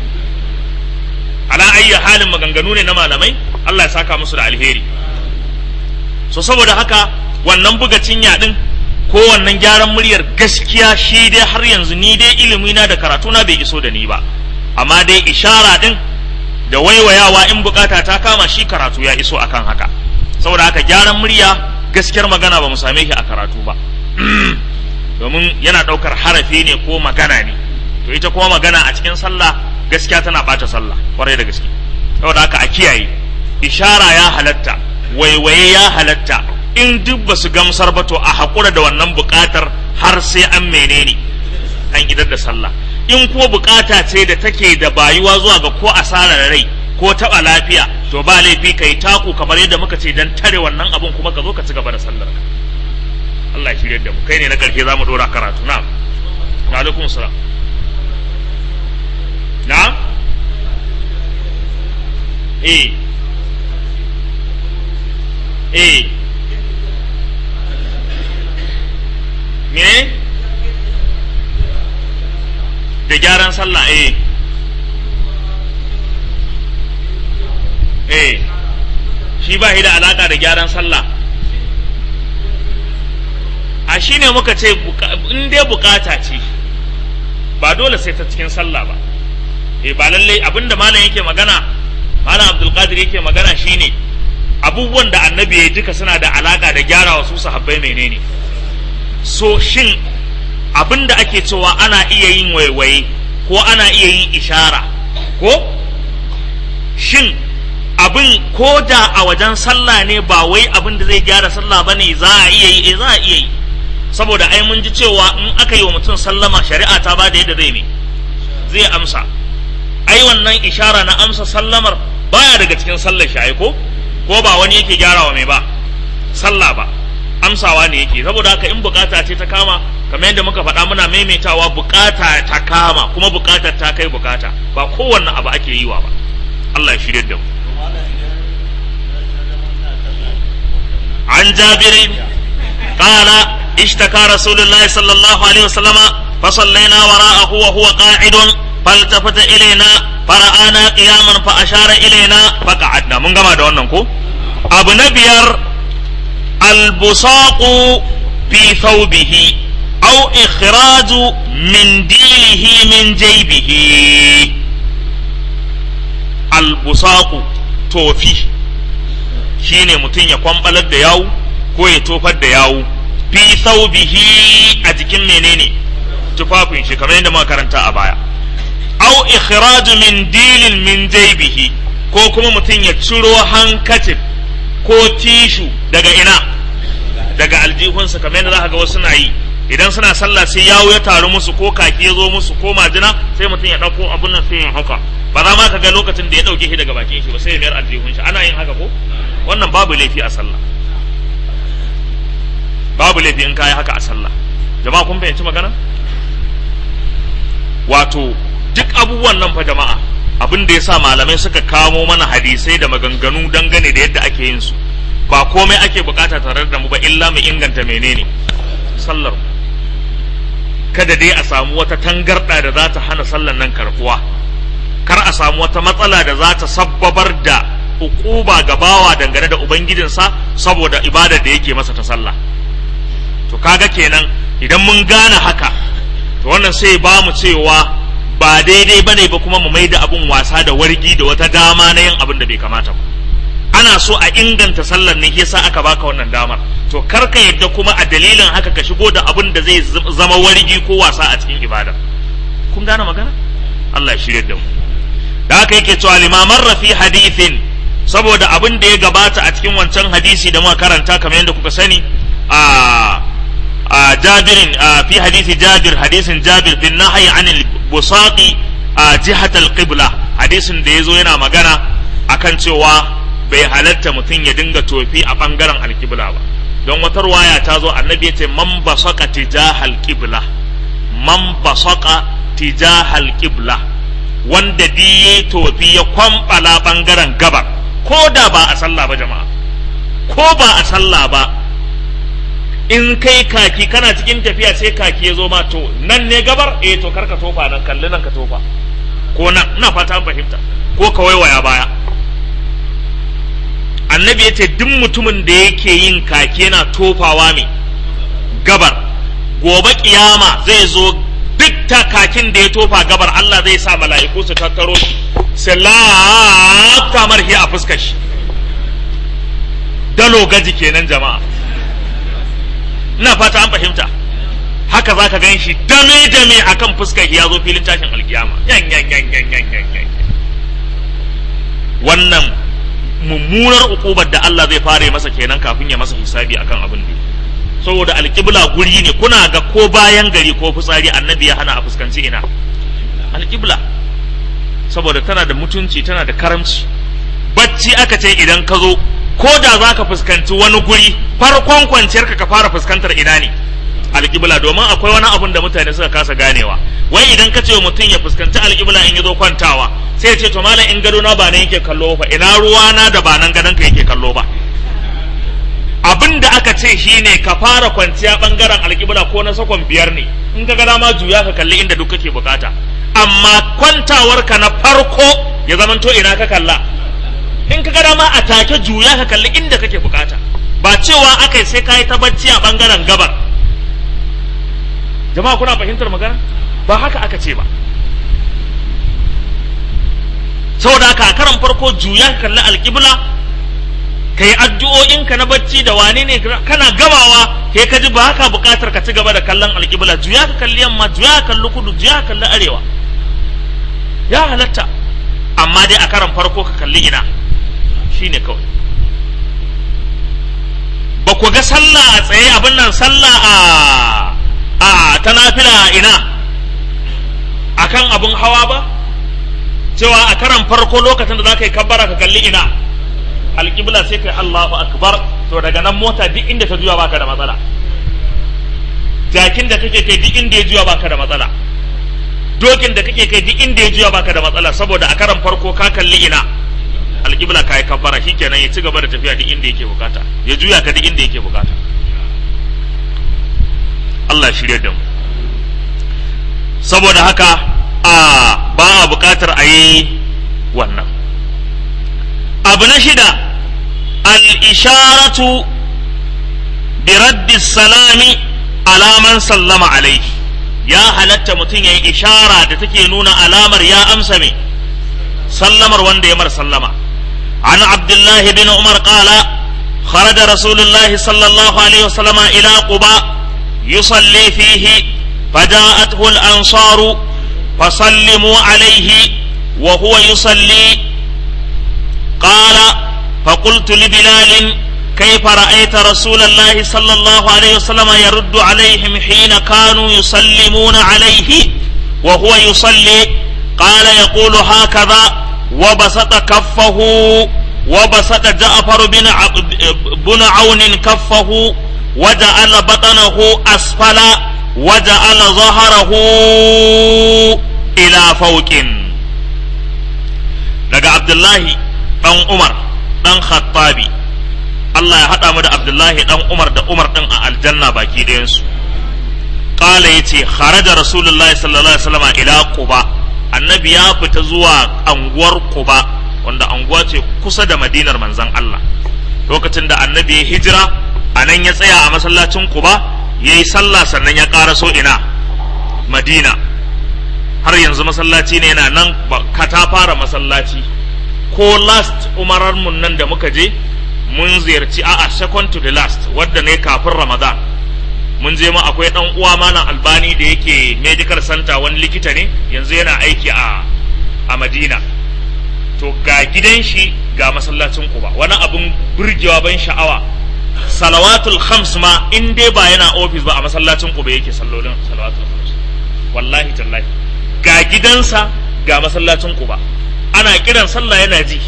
A: ala ayyi halin maganganu ne na malamai Allah ya saka musu da alheri so saboda haka wannan buga cinya din ko wannan gyaran muryar gaskiya shi dai har yanzu ni dai ilimi na da karatu na bai iso da ni ba amma dai ishara din da waiwayawa in bukata ta kama shi karatu ya iso akan haka saboda haka gyaran murya gaskiyar magana ba mu same shi a karatu ba domin yana ɗaukar harafi ne ko magana ne to ita kuma magana a cikin sallah gaskiya tana ɓata sallah kwarai da gaske saboda haka a kiyaye ishara ya halatta waiwaye ya halatta in duk ba su gamsar ba to a haƙura da wannan buƙatar har sai an menene an idar da sallah in ko buƙata ce da take da bayuwa zuwa ga ko asarar rai ko taɓa lafiya to ba laifi kai taku kamar yadda muka ce dan tare wannan abun kuma ka zo ka ci gaba da sallar ka Allah ya shirye da mu kai ne na ƙarshe za mu ɗora karatu na'am wa alaikum salam na'am eh eh me da gyaran sallah eh eh shi ba shi da alaka da gyaran sallah a shi ne muka ce in dai bukata ce ba dole sai ta cikin sallah ba eh ba lalle abinda malam yake magana malam abdulkadir yake magana shine abubuwan da annabi ya duka suna da alaka da gyara wasu sahabbai menene so shin abin da ake cewa ana iya yin waiwaye ko ana iya yin ishara ko shin abin ko da a wajen sallah ne ba wai abin da zai gyara sallah ba ne za a iya yi eh za a iya yi saboda ai mun ji cewa in aka yi wa mutum sallama shari'a ta ba da yadda zai ne zai amsa ai wannan ishara na amsa sallamar baya daga cikin sallar shi ko ko ba wani yake gyarawa mai ba sallah ba amsawa ne yake saboda haka in bukata ce ta kama kamar yadda muka faɗa muna maimaitawa bukata ta kama kuma bukatar ta kai bukata ba kowanne abu ake yi wa ba Allah ya shirye da mu an jabirin قال اشتكى رسول الله صلى الله عليه وسلم فصلينا وراءه وهو قاعد فالتفت إلينا فرآنا قياما فأشار إلينا فقعدنا من قام wannan ko abu na biyar البصاق في ثوبه أو إخراج منديله من جيبه البصاق توفي shine mutum ya kwambalar da yawu ko ya tofar da yawu fi thawbihi a jikin menene tufafin shi kamar yadda muka karanta a baya au ikhraju min dilin min jaybihi ko kuma mutum ya ciro hankacin ko tishu daga ina daga aljihunsa kamar yadda za ga wasu na yi idan suna sallah sai yawo ya taru musu ko kaki ya zo musu ko majina sai mutum ya ɗauko abun nan sai ya haka ba za ma ka ga lokacin da ya ɗauke shi daga bakin shi ba sai ya mayar aljihun shi ana yin haka ko wannan babu laifi a sallah babu laifi in kayi haka a sallah jama'a kun fahimci magana wato duk abubuwan nan fa jama'a abin da ya sa malamai suka kamo mana hadisai da maganganu dangane da yadda ake yin su ba komai ake bukata tare da mu ba illa mu inganta menene sallar kada dai a samu wata tangarda da za ta hana sallar nan karbuwa kar a samu wata matsala da za ta sabbabar da ukuba ga bawa dangane da ubangijinsa saboda ibadar da yake masa ta sallah to kaga kenan idan mun gane haka to wannan sai ba mu cewa ba daidai bane ba kuma mu maida abun wasa da wargi da wata dama na yin abin da bai kamata ba ana so a inganta sallar ne yasa aka baka wannan damar to kar ka yadda kuma a dalilin haka ka shigo da abin da zai zama wargi ko wasa a cikin ibada kun gane magana Allah ya shirye da mu da haka yake cewa limaman rafi hadithin saboda abin da ya gabata a cikin wancan hadisi da muka karanta kamar yadda kuka sani a a jabirin fi hadisi jabir hadisin jabir bin nahyi anil busaqi a jihatal qibla hadisin da yazo yana magana akan cewa bai halatta mutum ya dinga tofi a bangaren alkibla ba don wata ruwaya ta zo annabi ya ce man basaka tijahal qibla man basaka tijahal qibla wanda diye tofi ya kwambala bangaren gabar ko da ba a sallah ba jama'a ko ba a sallah ba in kai kaki kana cikin tafiya sai kaki ya zo ma to nan ne gabar eh to karka tofa nan kalli nan ka tofa ko nan ina fata an fahimta ko ka waiwaya baya annabi ya ce duk mutumin da yake yin kaki yana tofawa mai gabar gobe kiyama zai zo duk kakin da ya tofa gabar Allah zai sa mala'iku su tattaro shi sai lafta marhi a fuskar shi dalo gaji kenan jama'a ina fata an fahimta haka za ka gan shi dame dame akan fuskar ya zo filin tashin alkiyama yan yan yan yan yan yan yan wannan mummunar ukubar da Allah zai fara masa kenan kafin ya masa hisabi akan abin da saboda alƙibla guri ne kuna ga ko bayan gari ko fitsari annabi ya hana a fuskanci ina alƙibla saboda tana da mutunci tana da karamci bacci aka ce idan ka zo ko da za ka fuskanci wani guri farkon kwanciyar ka fara fuskantar ina ne alƙibla domin akwai wani abun da mutane suka kasa ganewa wai idan ka ce wa mutum ya fuskanci alƙibla in ya zo kwantawa sai ya ce to malam in gado na ba nan yake kallo ba ina ruwa na da ba nan gadon ka yake kallo ba abin da aka ce shine ka fara kwanciya bangaren alƙibla ko na sakon biyar ne in ka ga dama juya ka kalli inda duk kake bukata amma kwantawarka na farko ya zamanto ina ka kalla in ka ga dama a take juya ka kalli inda kake bukata ba cewa akai sai ka yi ta bacci a bangaren gabar jama'a kuna fahimtar magana ba haka aka ce ba saboda haka a karan farko juya ka kalli alƙibla ka yi addu'o'inka na bacci da wane ne kana gamawa kai ka ji ba haka buƙatar ka ci gaba da kallon alƙibla juya ka kalli yamma juya ka kalli kudu juya ka kalli arewa ya halatta amma dai a karan farko ka kalli ina shine kawai ba ku ga sallah a tsaye abin nan sallah a a ta nafila ina akan abin hawa ba cewa a karan farko lokacin da za ka yi kabbara ka kalli ina alƙibla sai kai Allahu akbar to daga nan mota duk inda ta juya baka da matsala jakin da kake kai duk inda ya juya baka da matsala dokin da kake kai duk inda ya juya baka da matsala saboda a karan farko ka kalli ina alƙibla ka yi kabbara shikenan ya ci gaba da tafiya duk inda yake bukata ya juya ka duk inda yake bukata Allah shirye da mu saboda haka a ba a bukatar a yi wannan abu na shida al-isharatu bi raddi salami alaman sallama alaihi ya halatta mutum ya yi ishara da take nuna alamar ya amsa mai sallamar wanda ya mar sallama an abdullahi bin umar qala خرج رسول الله صلى الله عليه وسلم إلى قباء يصلي فيه فجاءته الأنصار فسلموا عليه وهو يصلي قال فقلت لبلال كيف رأيت رسول الله صلى الله عليه وسلم يرد عليهم حين كانوا يسلمون عليه وهو يصلي قال يقول هكذا وبسط كفه وبسط جعفر بن بن عون كفه وجعل بطنه أسفل وجعل ظهره إلى فوق daga Abdullahi ɗan Umar ɗan Khattabi Allah ya haɗa mu da Abdullahi ɗan Umar da Umar ɗin a aljanna baki ɗayansu ƙala ya ce kharaja Rasulullahi sallallahu alaihi wasallam ila Quba annabi ya fita zuwa anguwar Quba wanda anguwa ce kusa da madinar manzon Allah lokacin da annabi ya hijira a nan ya tsaya a masallacin Quba ya yi sallah sannan ya ƙaraso ina Madina har yanzu masallaci ne yana nan ka ta fara masallaci ko last umarar mun nan da muka je mun ziyarci a'a second to the last wadda ne kafin ramadan mun je ma akwai dan uwa malam albani da yake medical center wani likita ne yanzu yana aiki a a madina to ga gidan shi ga masallacin kuba wani abun burgewa ban sha'awa salawatul khams ma in dai ba yana ofis ba a masallacin kuba yake sallolin salawatul khams wallahi tallahi ga gidansa ga masallacin kuba ana kiran sallah yana ji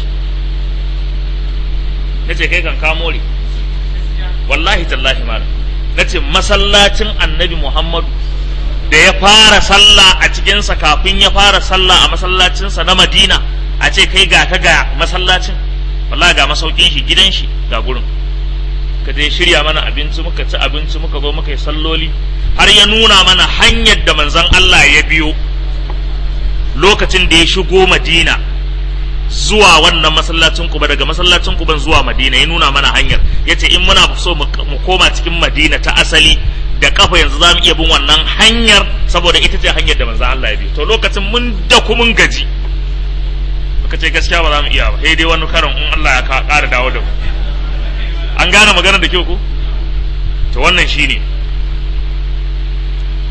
A: na ce kai kan kamore wallahi tallahi malam na ce masallacin annabi muhammadu da ya fara sallah a cikinsa kafin ya fara sallah a masallacinsa na madina a ce kai ga ka ga masallacin wallahi ga masaukin shi gidan shi ga gurin ka je shirya mana abinci muka ci abinci muka zo muka yi salloli har ya nuna mana hanyar da manzon Allah ya biyo lokacin da ya shigo madina zuwa wannan masallacin kuba daga masallacin kuban zuwa madina ya nuna mana hanyar ya ce in muna so mu koma cikin madina ta asali da kafa yanzu za mu iya bin wannan hanyar saboda ita ce hanyar da manzan Allah ya bi to lokacin mun da mun gaji muka ce gaskiya ba za mu iya ba sai dai wani karon in Allah ya ƙara dawo da mu an gane magana da kyau ko to wannan shine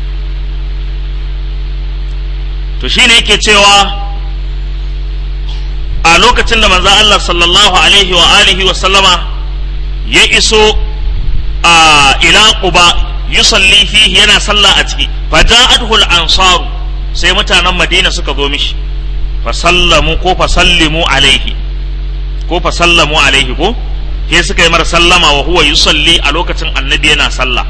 A: to shine yake cewa a lokacin da manzo Allah sallallahu alaihi wa alihi wa sallama ya iso a ila quba yusalli fihi yana sallah a ciki fa ja'atuhu al-ansaru sai mutanen Madina suka zo mishi fa sallamu ko fa sallimu alaihi ko fa sallamu alaihi ko sai suka yi mar sallama wa huwa yusalli a lokacin annabi yana sallah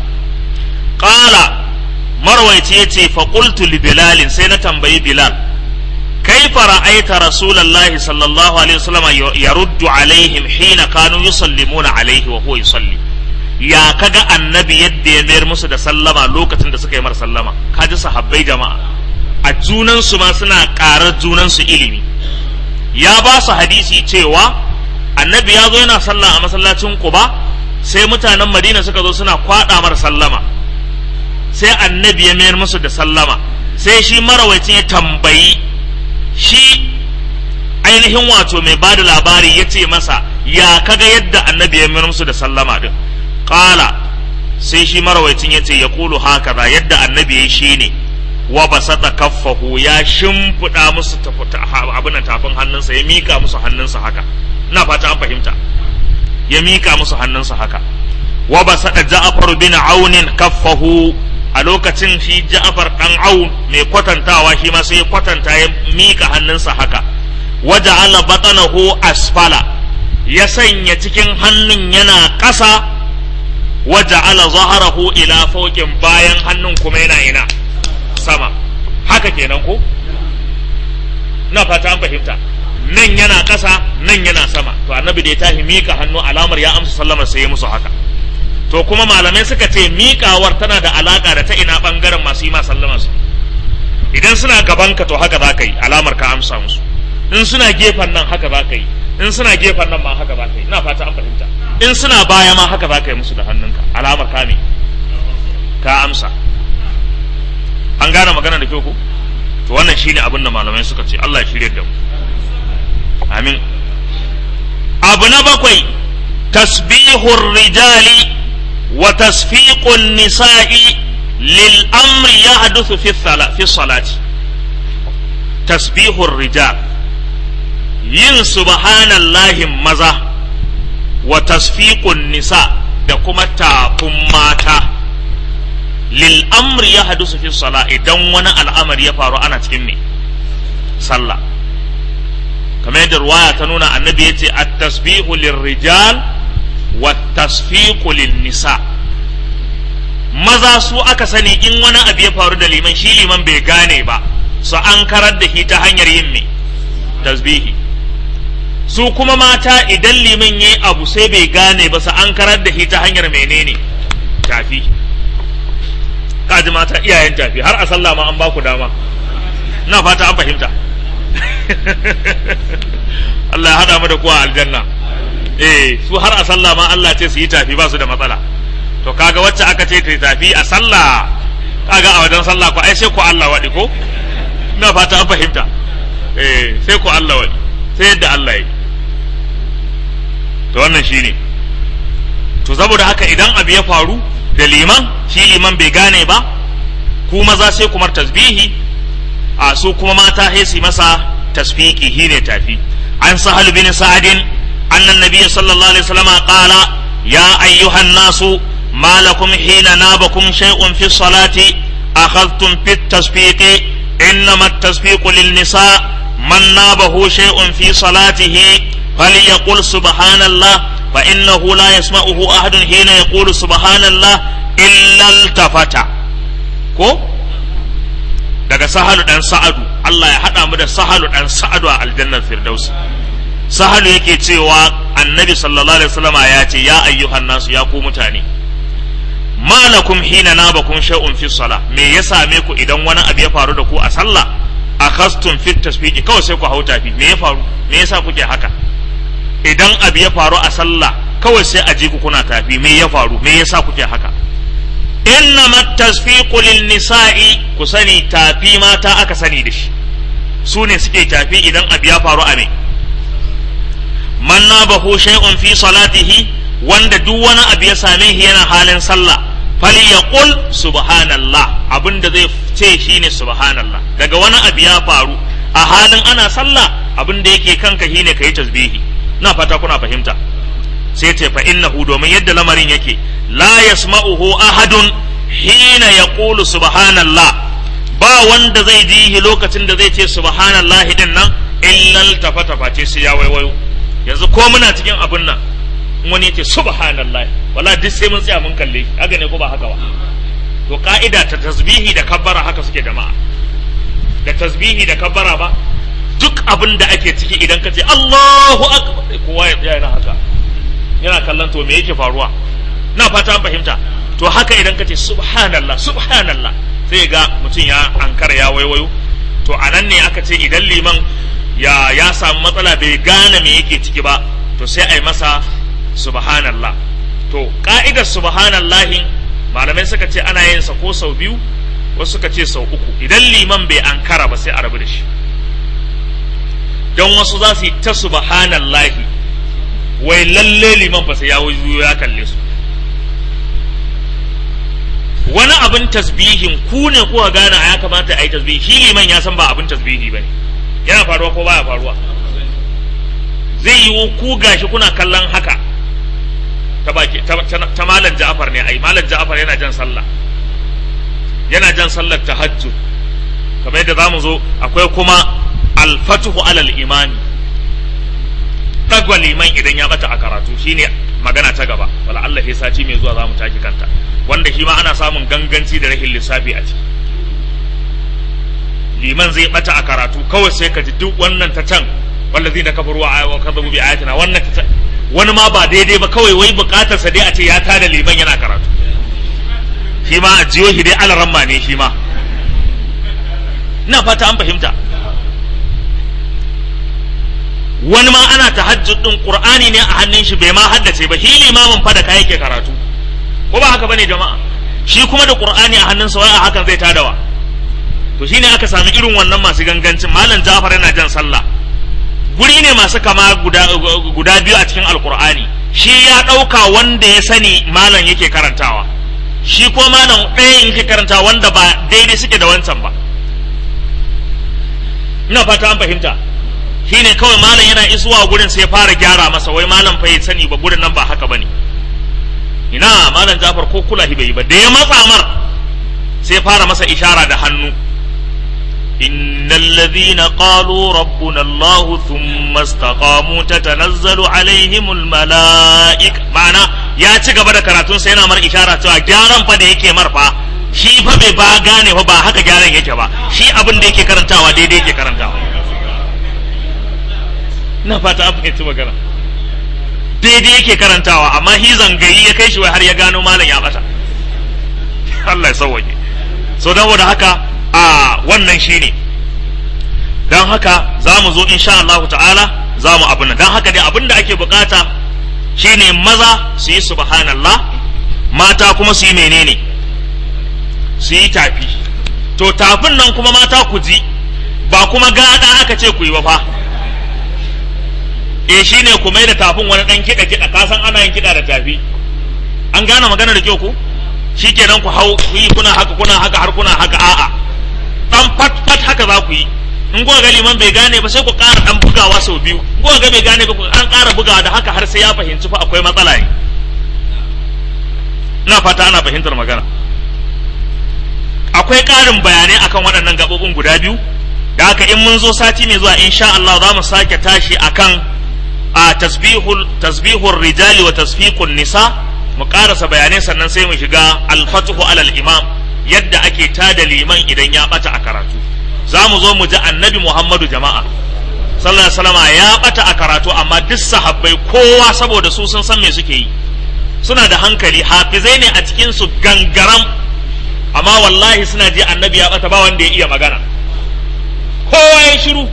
A: qala marwaici yace fa qultu li bilal sai na tambayi bilal كيف رأيت رسول الله صلى الله عليه وسلم يرد عليهم حين كانوا يسلمون عليه وهو يصلي يا كجا النبي يدي يمير musu da sallama lokacin da suka yi mar sallama kaji sahabbai jama'a a junan su ma suna ƙarar junan su ilimi ya ba su hadisi cewa annabi ya zo yana sallah a masallacin Quba sai mutanen Madina suka zo suna kwada mar sallama sai annabi ya mayar musu da sallama sai shi marawaitin ya tambayi shi ainihin wato mai ba da labari ya ce masa ya kaga yadda annabi ya mayar musu da sallama din ƙala sai shi marawaitin ya ce ya kulu haka za yadda annabi ya shi ne wa basata kaffahu ya shimfiɗa musu abin tafin hannunsa ya mika musu hannunsa haka ina fata an fahimta ya mika musu hannunsa haka wa basata ja'far bin aunin kaffahu a lokacin shi Ja'far dan Aun mai kwatantawa shi ma sai ya kwatanta ya mika hannunsa haka waja'ala batanahu asfala ya sanya cikin hannun yana ƙasa waja'ala zaharahu ila fawqin bayan hannun kuma yana ina sama haka kenan ko na fata an fahimta nan yana ƙasa nan yana sama to annabi da ya tashi mika hannu alamar ya amsa sallama sai ya musu haka to kuma malamai suka ce miƙawar tana da alaƙa da ta ina ɓangaren masu yi ma sallama su idan suna gabanka to haka za ka yi alamar ka amsa musu in suna gefen nan haka za ka yi in suna gefen nan ma haka za ka yi ina fata an fahimta in suna baya ma haka za ka yi musu da hannunka alamar ka me ka amsa an gane magana da kyau ko to wannan shine abin da malamai suka ce Allah ya shirye da mu amin abu na bakwai tasbihur rijali وتصفيق النساء للأمر يحدث في الصلاة في الصلاة تسبيح الرجال yin subhanallahi maza wa tasfiqun nisa da kuma tafin mata lil amri ya hadusu fi sala idan wani al'amari ya faru ana cikin me sallah kamar yadda ruwaya ta nuna annabi yace at-tasbihu lirrijal wa tasfiqu lin-nisa maza su aka sani in wani abu ya faru da liman shi liman bai gane ba su an karar da shi ta hanyar yin me tasbihi su kuma mata idan liman yayi abu sai bai gane ba su an karar da shi ta hanyar menene tafi kaji mata iyayen tafi har a sallah ma an ba ku dama na fata an fahimta Allah ya hada mu da kuwa aljanna eh su har a sallah ma Allah ce su yi tafi ba su da matsala to kaga wacce aka ce ta tafi a sallah kaga a wajen sallah ko ai sai ku Allah wadi ko ina fata an fahimta eh sai ku Allah wadi sai yadda Allah yi to wannan shine to saboda haka idan abu ya faru da liman shi liman bai gane ba ku maza sai kumar tasbihi a su kuma mata sai su masa tasfiki shine tafi an sahal bin sa'adin أن النبي صلى الله عليه وسلم قال يا أيها الناس ما لكم حين نابكم شيء في الصلاة أخذتم في التصفيق إنما التصفيق للنساء من نابه شيء في صلاته فليقل سبحان الله فإنه لا يسمعه أحد حين يقول سبحان الله إلا التفت ko daga sahalu dan sa'adu Allah ya haɗa mu da sahalu dan sa'adu a aljannar firdausi sahalu yake cewa annabi sallallahu alaihi wasallama ya ce ya ayyuhan nasu ya ku mutane malakum hina nabakum shay'un fi salah me ya same ku idan wani abu ya faru da ku a sallah akhastum fit tasbiqi kawai sai ku hau tafi me ya faru me yasa kuke haka idan abu ya faru a sallah kawai sai a ji ku kuna tafi me ya faru me yasa kuke haka innama tasfiqu lin nisa'i ku sani tafi mata aka sani da shi su ne suke tafi idan abu ya faru a me man nabahu shay'un fi salatihi wanda duk wani abu ya same shi yana halin sallah falyaqul subhanallah abinda zai ce shine subhanallah daga wani abu ya faru a halin ana sallah abinda yake kanka shine kai tasbihi na fata kuna fahimta sai ce fa innahu domin yadda lamarin yake la yasma'uhu ahadun hina yaqulu subhanallah ba wanda zai ji lokacin da zai ce subhanallah din nan illal tafata face sai ya waiwayo yanzu ko muna cikin abin nan wani ya ce subhanallah wala duk sai mun tsaya mun kalle shi haka ne ko ba haka ba to ka'ida ta tasbihi da kabbara haka suke jama'a da tasbihi da kabbara ba duk abin da ake ciki idan ka ce Allahu akbar kowa ya tsaya yana haka yana kallon to me yake faruwa na fata an fahimta to haka idan ka ce subhanallah subhanallah sai ga mutum ya ankara ya waiwayo to anan ne aka ce idan liman ya ya samu matsala bai gane me yake ciki ba to sai a yi masa subhanallah to ka'idar subhanallahi malamai suka ce ana yin sa ko sau biyu wasu suka ce sau uku idan liman bai ankara ba sai a rabu da shi don wasu za su yi ta subhanallahi wai lalle liman fa sai ya wuyo ya kalle su wani abin tasbihin ku ne kuka gane a ya kamata a yi tasbihi shi liman ya san ba abin tasbihi ba ne yana faruwa ko baya faruwa zai yi ku gashi kuna kallon haka ta baki ta malam Ja'far ne ai malam Ja'far yana jan sallah yana jan sallar tahajjud kamar yadda zamu zo akwai kuma al-fathu alal imani dagwa liman idan ya bata a karatu shine magana ta gaba wala Allah ya sati mai zuwa zamu taki kanta wanda shi ma ana samun ganganci da rahin lissafi a ciki liman zai bata a karatu kawai sai ka ji duk wannan ta can wallazi da kafaru wa kadhabu bi ayatina wannan ta wani ma ba daidai ba kawai wai bukatar sa dai a ce ya tada liman yana karatu shi ma a jiyo shi dai alaramma ne shi ma ina fata an fahimta wani ma ana tahajjud din qur'ani ne a hannun shi bai ma haddace ba shi limamin fa da kai yake karatu ko ba haka bane jama'a shi kuma da qur'ani a hannunsa wai a hakan zai tadawa to shine aka sami irin wannan masu gangancin malam Ja'far yana jan sallah guri ne masu kama guda, guda biyu a cikin alkur'ani shi ya ɗauka wanda ya sani malam yake karantawa shi ko malam ɗaya yake karantawa wanda ba daidai suke da wancan ba ina fata an fahimta shi ne kawai malam yana isuwa gurin sai fara gyara masa wai malam fa ya sani ba gurin nan ba haka bane ina malam jafar ko kula bai yi ba da ya matsa mar sai fara masa ishara da hannu إن الذين قالوا ربنا الله ثم استقاموا تتنزل عليهم الملائكة معنى يا cigaba da karatun sai yana mar ishara cewa gyaran fa da yake mar fa shi fa bai ba gane fa ba haka gyaran yake ba shi abin da yake karantawa daidai yake karantawa na fata an fahimci magana daidai yake karantawa amma hi zangayi ya kai shi wai har ya gano malam ya bata Allah ya sauwaje so don haka a wannan shi ne don haka za mu zo insha Allah ta'ala za mu abin don haka dai abin da ake bukata shine maza su yi subhanallah mata kuma su yi menene su yi tafi to tafin nan kuma mata ku ji ba kuma gada aka ce ku yi ba fa e shine ku mai da tafin wani dan kiɗa kiɗa ka san ana yin kiɗa da tafi an gane magana da kyau ku shikenan ku hau ku yi kuna haka kuna haka har kuna haka a'a dan fat fat haka za ku yi in kuka ga liman bai gane ba sai ku ƙara dan bugawa sau biyu in kuka ga bai gane ba ku an ƙara bugawa da haka har sai ya fahimci fa akwai matsala ne ina fata ana fahimtar magana akwai ƙarin bayanai akan waɗannan gaɓoɓin guda biyu da haka in mun zo sati mai zuwa insha Allah za mu sake tashi akan a tasbihul tasbihur rijali wa tasfiqun nisa mu karasa bayanai sannan sai mu shiga al-fathu alal imam yadda ake tada liman idan ya bata a karatu za mu zo mu ji annabi Muhammadu jama'a sallallahu alaihi wasallam ya bata a karatu amma duk sahabbai kowa saboda su sun san me suke yi suna da hankali hafizai ne a cikin su gangaram amma wallahi suna ji annabi ya bata ba wanda ya iya magana kowa ya shiru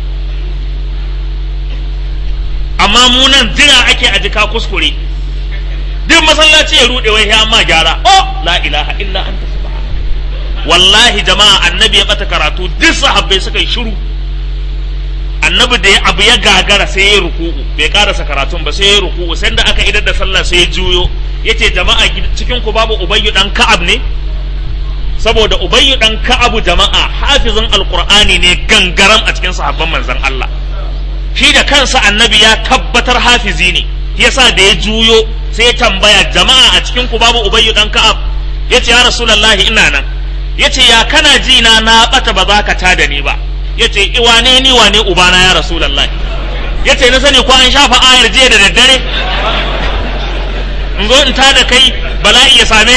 A: amma mu nan jira ake a jika kuskure duk masallaci ya rude wai ya ma gyara oh la ilaha illa anta subhanaka wallahi jama'a annabi ya bata karatu duk sahabbai suka yi shiru annabi da abu ya gagara sai ya ruku'u bai karasa karatun ba sai ya ruku'u sai da aka idar da sallah sai ya juyo yace jama'a cikin ku babu ubayyu dan ka'ab ne saboda ubayyu dan ka'abu jama'a hafizin alqur'ani ne gangaram a cikin sahabban manzon Allah shi da kansa annabi ya tabbatar hafizi ne yasa da ya juyo sai ya tambaya jama'a a cikin ku babu ubayyu dan ka'ab yace ya rasulullahi ina nan yace ya kana ji na na bata ba za ka tada ni ba yace wane ni wane ubana ya rasulullahi yace na sani ko an shafa ayar jiya da daddare in zo in tada kai bala'i ya same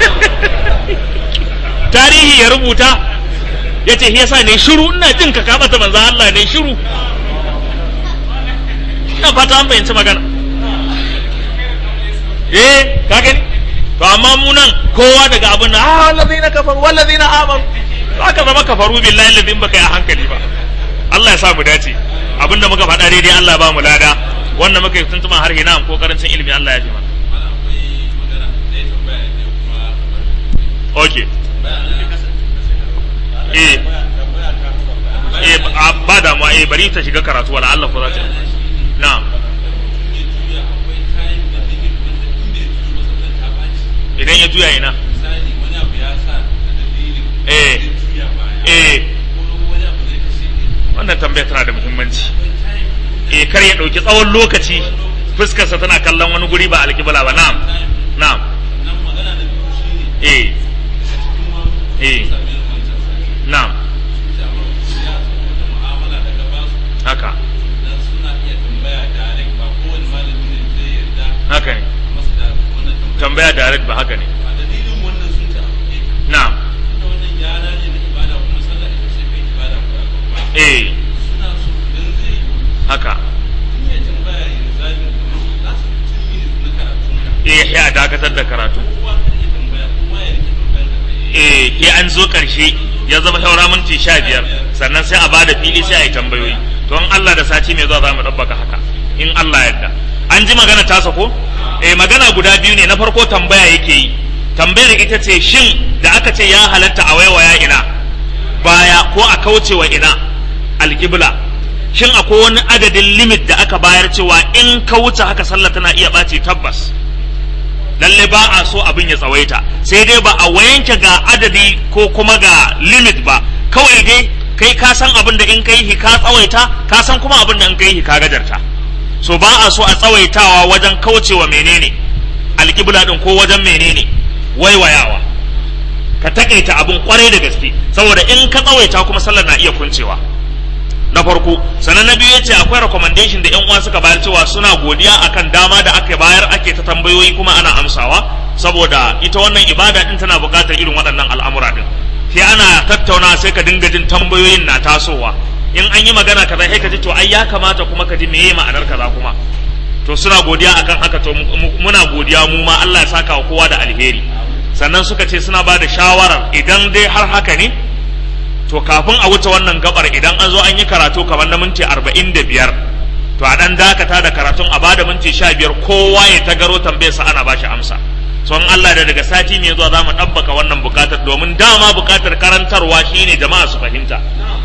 A: tarihi ya rubuta yace yasa ne shiru ina jin ka ka bata manzo Allah ne shiru ina fata an fahimci magana eh ka gani to amma mu nan kowa daga abin da ah wallazina kafaru wallazina amanu aka zama kafaru billahi ladin baka yi a hankali ba Allah ya sa mu dace abinda muka faɗa daidai Allah ba mu lada wanda muka yi tuntuma har hina ko karancin ilimi Allah ya fi mana okay eh eh ba damuwa eh bari ta shiga karatu wala Allah ko za ta na'am idan ya juya ina eh eh wannan tambaya tana da muhimmanci eh kar ya dauki tsawon lokaci fuskarsa tana kallon wani guri ba alkibla ba na'am na'am eh eh na'am haka haka ne tambaya direct ba haka ne na'am eh haka eh ya dakatar da karatu eh ke an zo karshe ya zama shaura minti sha biyar sannan sai a ba da fili sai a yi tambayoyi to in Allah da sati mai zuwa za mu ɗabbaka haka in Allah yadda an ji magana tasa ko eh magana guda biyu ne na farko tambaya yake yi tambayar ita ce shin da aka ce ya halatta a waiwaya ina baya ko a kaucewa ina alƙibla shin akwai wani adadin limit da aka bayar cewa in ka wuce haka sallah tana iya ɓaci tabbas lalle ba a so abin ya tsawaita sai dai ba a wayanke ga adadi ko kuma ga limit ba kawai dai kai ka san abin da in kai ka tsawaita ka san kuma abin da in kai ka gajarta so ba a so a tsawaitawa wajen kaucewa menene alƙibla din ko wajen menene waiwayawa ka takaita abin kwarai da gaske saboda in ka tsawaita kuma sallar na iya kuncewa na farko sannan na biyu yace akwai recommendation da yan uwa suka bayar cewa suna godiya akan dama da aka bayar ake ta tambayoyi kuma ana amsawa saboda ita wannan ibada din tana buƙatar irin waɗannan al'amura din sai ana tattauna sai ka dinga jin tambayoyin na tasowa in an yi magana kaza sai ka ji to ai ya kamata kuma ka ji meye ma'anar kaza kuma to suna godiya akan haka to muna godiya mu ma Allah ya saka wa kowa da alheri sannan suka ce suna ba da shawarar idan dai har haka ne to kafin a wuce wannan gabar idan an zo an yi karatu kamar na minti arba'in da biyar to a dan dakata da karatun a bada minti sha biyar kowa ya tagaro tambayarsa ana bashi amsa so in Allah da daga sati mai zuwa za mu ɗabbaka wannan bukatar domin dama bukatar karantarwa shine jama'a su fahimta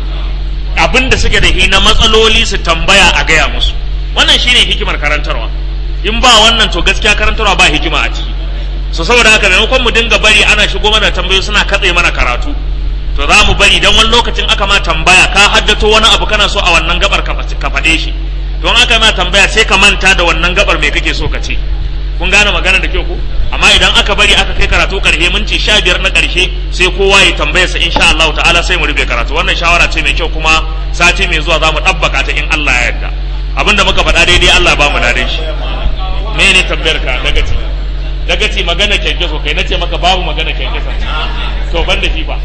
A: abin da suke da hi na matsaloli su tambaya a gaya musu wannan shine hikimar karantarwa in ba wannan to gaskiya karantarwa ba hikima a ciki so saboda haka maimakon mu dinga bari ana shigo mana tambayoyi suna katse mana karatu to za mu bari dan wani lokacin aka ma tambaya ka haddato wani abu kana so a wannan gabar ka faɗe shi don aka ma tambaya sai ka manta da wannan gabar me kake so ka ce kun gane magana da kyau ko amma idan aka bari aka kai karatu karshe minti sha biyar na karshe sai kowa ya tambaya sa insha Allah ta'ala sai mu rufe karatu wannan shawara ce mai kyau kuma sati mai zuwa za mu ɗabbaka ta in Allah ya yarda abinda muka faɗa daidai Allah ba mu dadan shi me ne tambayar ka daga ci daga ci magana kyankyaso kai nace maka babu magana kyankyaso to ban da shi ba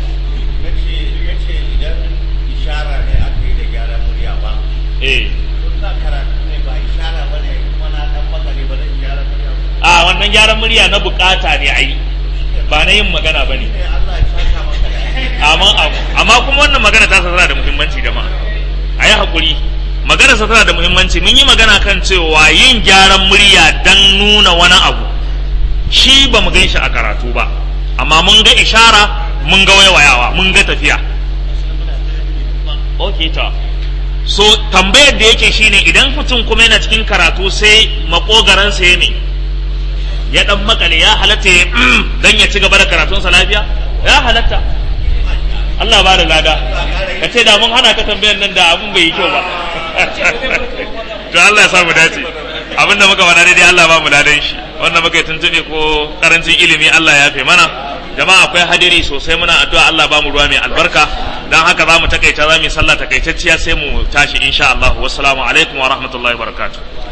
B: ishara ne aka yi da gyara murya ba.
A: eh
B: Don na karatu ne ba ishara ba ne kuma na dan maka ne ba zan gyara murya ba.
A: a wannan gyaran murya na bukata ne ai ba na yin magana bane
B: Ne Allah ya saka maka da alheri.
A: amma amma kuma wannan magana ta tana da muhimmanci da ma a yi haƙuri magana sa tana da muhimmanci mun yi magana kan cewa yin gyaran murya dan nuna wani abu shi ba mu gan shi a karatu ba amma mun ga ishara mun ga waiwayawa mun ga tafiya ok ta so tambayar da yake shine idan mutum kuma yana cikin karatu sai makogaransa ya ne ya dan makale ya halatta ya dan ya ci gaba da karatunsa lafiya ya halatta Allah ba da lada ka ce da mun hana ka tambayar nan da abun bai yi kyau ba to Allah ya sa mu dace abinda muka faɗa daidai Allah ba mu ladan shi wanda muka yi tuntube ko karancin ilimi Allah ya fi mana jama'a akwai hadiri sosai muna addu'a Allah ba mu ruwa mai albarka dan haka za mu takaita za mu yi sallah takaitacciya sai mu tashi insha Allah wassalamu alaikum wa rahmatullahi wa barakatuh